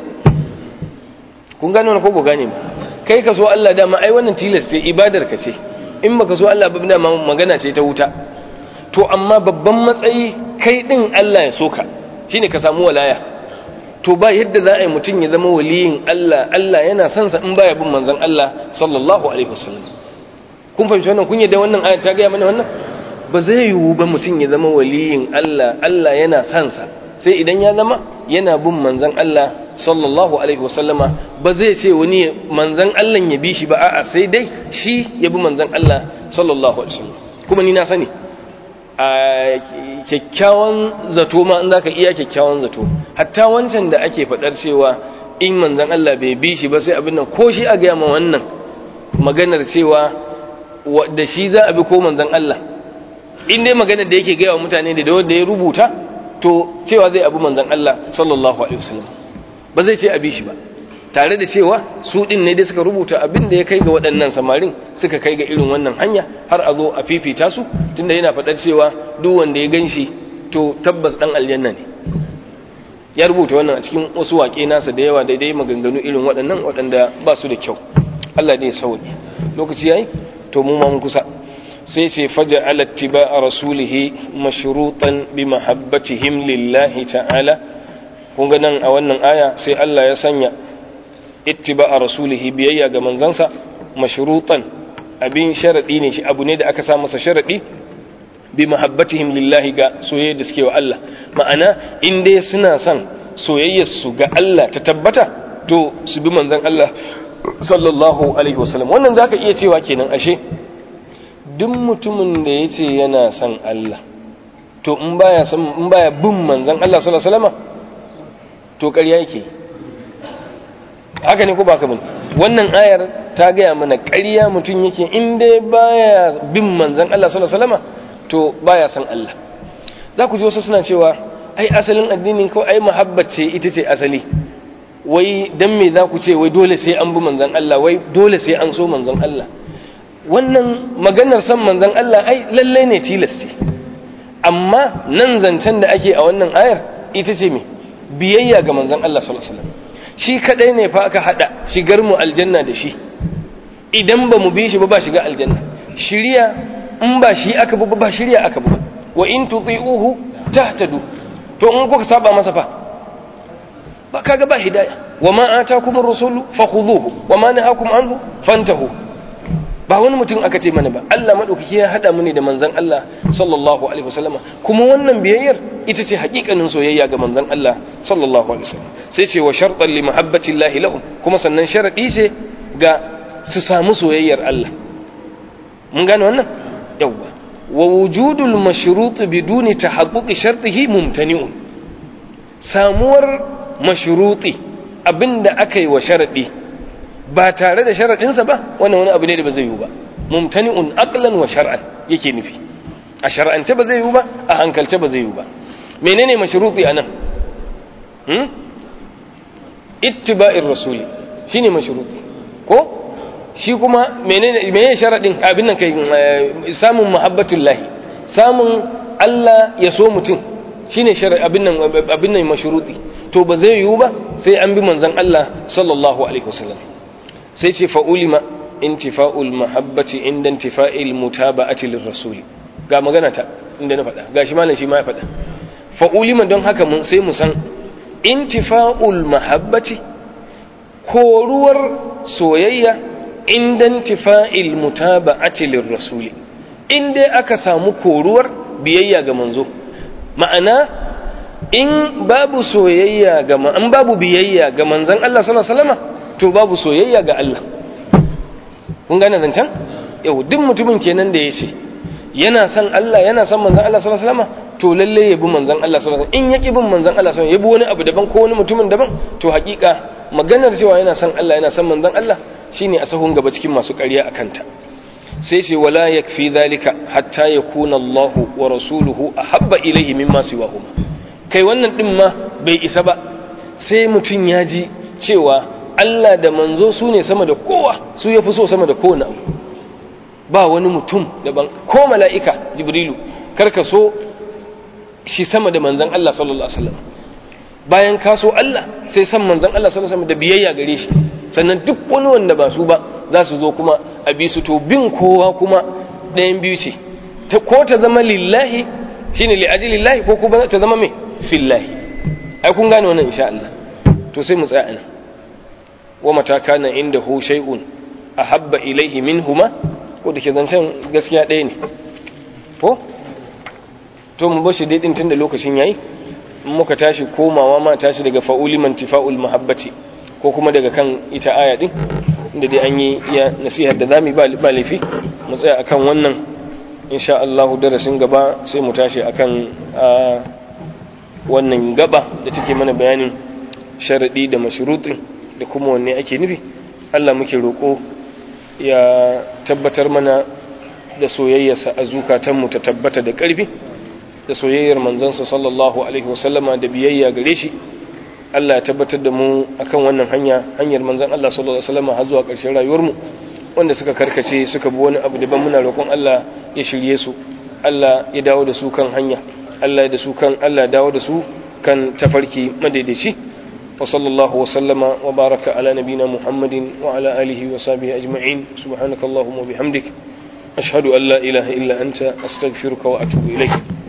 kun gane ko ku gane ba kai ka so Allah dama ai wannan tilas ce ibadar ka ce in baka so Allah ba dama magana ce ta wuta to amma babban matsayi kai din Allah ya soka shine ka samu walaya to ba yadda za a yi mutum ya zama waliyin Allah Allah yana son sa in baya bin manzon Allah sallallahu alaihi wasallam kun fahimci wannan kun yadda wannan aya ta ga mana wannan ba zai yiwu ba mutum ya zama waliyin Allah Allah yana son sa sai idan ya zama yana bin manzon Allah sallallahu alaihi wasallama ba zai ce wani manzon Allah ya bi shi ba a'a sai dai shi ya bi manzon Allah sallallahu alaihi wasallam kuma ni na sani a kyakkyawan zato ma in zaka iya kyakkyawan zato hatta wancan da ake fadar cewa in manzon Allah bai bi shi ba sai abin nan ko shi a ga ma wannan maganar cewa da shi za a bi ko manzon Allah in dai maganar da yake gaya wa mutane da wanda ya rubuta to cewa zai abu manzon Allah sallallahu alaihi wasallam ba zai ce a bi shi ba tare da cewa su din ne dai suka rubuta abin da ya kai ga waɗannan samarin suka kai ga irin wannan hanya har a zo a fifita su tunda yana faɗar cewa duk wanda ya gan shi to tabbas ɗan aljanna ne ya rubuta wannan a cikin wasu waƙe nasa da yawa daidai maganganu irin waɗannan waɗanda ba su da kyau Allah ne ya sauke lokaci yayi to mu ma mun kusa sai ce faja ala tiba'a rasulihi mashrutan bi mahabbatihim lillahi ta'ala kun ga nan a wannan aya sai Allah ya sanya ittiba'a rasulihi biyayya ga manzansa mashrutan abin sharadi ne shi abu ne da aka sa masa sharadi bi mahabbatihim lillahi ga soyayya da suke wa Allah ma'ana in dai suna son soyayyar su ga Allah ta tabbata to su bi manzon Allah sallallahu alaihi wasallam wannan zaka iya cewa kenan ashe duk mutumin da yace yana son Allah to in baya son in baya bin manzon Allah sallallahu alaihi wasallam to ƙarya yake haka ne ko ba ka bane wannan ayar ta gaya mana ƙarya mutum yake in dai baya bin manzon Allah sallallahu alaihi wasallam to baya san Allah za ku ji wasu suna cewa ai asalin addinin ko ai muhabbat ce ita ce asali wai dan me za ku ce wai dole sai an bi manzon Allah wai dole sai an so manzon Allah wannan maganar san manzon Allah ai lalle ne tilas ce amma nan zancen da ake a wannan ayar ita ce me biyayya ga manzon Allah sallallahu alaihi wasallam shi kadai ne fa aka hada shigar mu aljanna da shi idan ba mu bi shi ba ba shiga aljanna shiriya in ba shi aka bi ba shiriya aka bi wa in tuti'uhu tahtadu to in kuka saba masa fa ba kaga ba hidaya wa ma atakum ar-rasulu fakhuduhu wa ma nahakum anhu fantahu ba wani mutum aka ce mana ba Allah madaukaki ya hada mu ne da manzon Allah sallallahu alaihi wasallama kuma wannan biyayyar ita ce hakikanin soyayya ga manzon Allah sallallahu alaihi wasallam sai ce wa shartan li mahabbati Allah lahum kuma sannan sharadi ce ga su samu soyayyar Allah mun gane wannan yawa wa wujudul mashrut biduni tahaqquqi shartihi mumtani'un samuwar mashruti abinda aka yi wa sharadi ba tare da sharaɗinsa ba wannan wani abu ne da ba zai yiwu ba mumtani'un aqlan wa shar'an yake nufi a shar'ance ba zai yiwu ba a hankalce ba zai yiwu ba menene mashruti anan hmm ittiba'ir rasuli shine mashruti ko shi kuma menene menene sharadin abin nan kai samun muhabbatullah samun Allah ya so mutum shine abin nan abin nan mashruti to ba zai yiwu ba sai an bi manzon Allah sallallahu alaihi wasallam sai ce fa'ulima intifa'ul mahabbati inda intifa'il mutaba'ati lirrasuli ga magana ta inda na faɗa gashi malam shi ma ya faɗa fa'ulima don haka mun sai mu san intifa'ul mahabbati koruwar soyayya inda intifa'il mutaba'ati lirrasuli inda aka samu koruwar biyayya ga manzo ma'ana in babu soyayya ga an babu biyayya ga manzon Allah sallallahu alaihi wasallam to babu soyayya ga Allah kun gane zancen yau duk mutumin kenan da ya ce yana son Allah yana son manzon Allah sallallahu alaihi wasallam to lalle ya bi manzon Allah sallallahu alaihi wasallam in yaki bin manzon Allah sallallahu alaihi wasallam ya bi wani abu daban ko wani mutumin daban to hakika maganar cewa yana son Allah yana son manzon Allah shine a sahun gaba cikin masu ƙarya akan ta sai ce wala yakfi zalika hatta yakuna Allah wa rasuluhu ahabba ilayhi mimma siwahuma kai wannan din ma bai isa ba sai mutum ya ji cewa Allah da manzo su ne sama da kowa su ya fi so sama da kowane abu ba wani mutum daban ko mala'ika jibrilu karka so shi sama da manzan Allah sallallahu Alaihi wasallam bayan ka so Allah sai san manzan Allah sallallahu Alaihi wasallam da biyayya gare shi sannan duk wani wanda ba su ba za su zo kuma a bi su to bin kowa kuma ɗayan biyu ce ko ta zama lillahi shine li'aji lillahi ko kuma ta zama mai fillahi ai kun gane wannan insha Allah to sai mu tsaya anan ومتى كان عنده شيء أحب إليه منهما ko da ke zancen gaskiya ɗaya ne ko to mu bashi dai din tunda lokacin yayi muka tashi komawa ma tashi daga fa'uli man tifa'ul mahabbati ko kuma daga kan ita aya din inda dai an yi iya nasihar da zamu ba ba laifi mu tsaya akan wannan insha Allah darasin gaba sai mu tashi akan wannan gaba da take mana bayanin sharadi da mashrutin da kuma wanne ake nufi Allah muke roƙo ya tabbatar mana da soyayyarsa a zukatanmu ta tabbata da ƙarfi da soyayyar manzansa sallallahu alaihi wasallama da biyayya gare shi Allah ya tabbatar da mu akan wannan hanya hanyar manzan Allah sallallahu alaihi wasallama har zuwa ƙarshen rayuwarmu wanda suka karkace suka bi wani abu daban muna roƙon Allah ya shirye su Allah ya dawo da su kan hanya Allah ya da su kan Allah ya dawo da su kan tafarki madaidaici وصلى الله وسلم وبارك على نبينا محمد وعلى آله وصحبه أجمعين سبحانك اللهم وبحمدك أشهد أن لا إله إلا أنت أستغفرك وأتوب إليك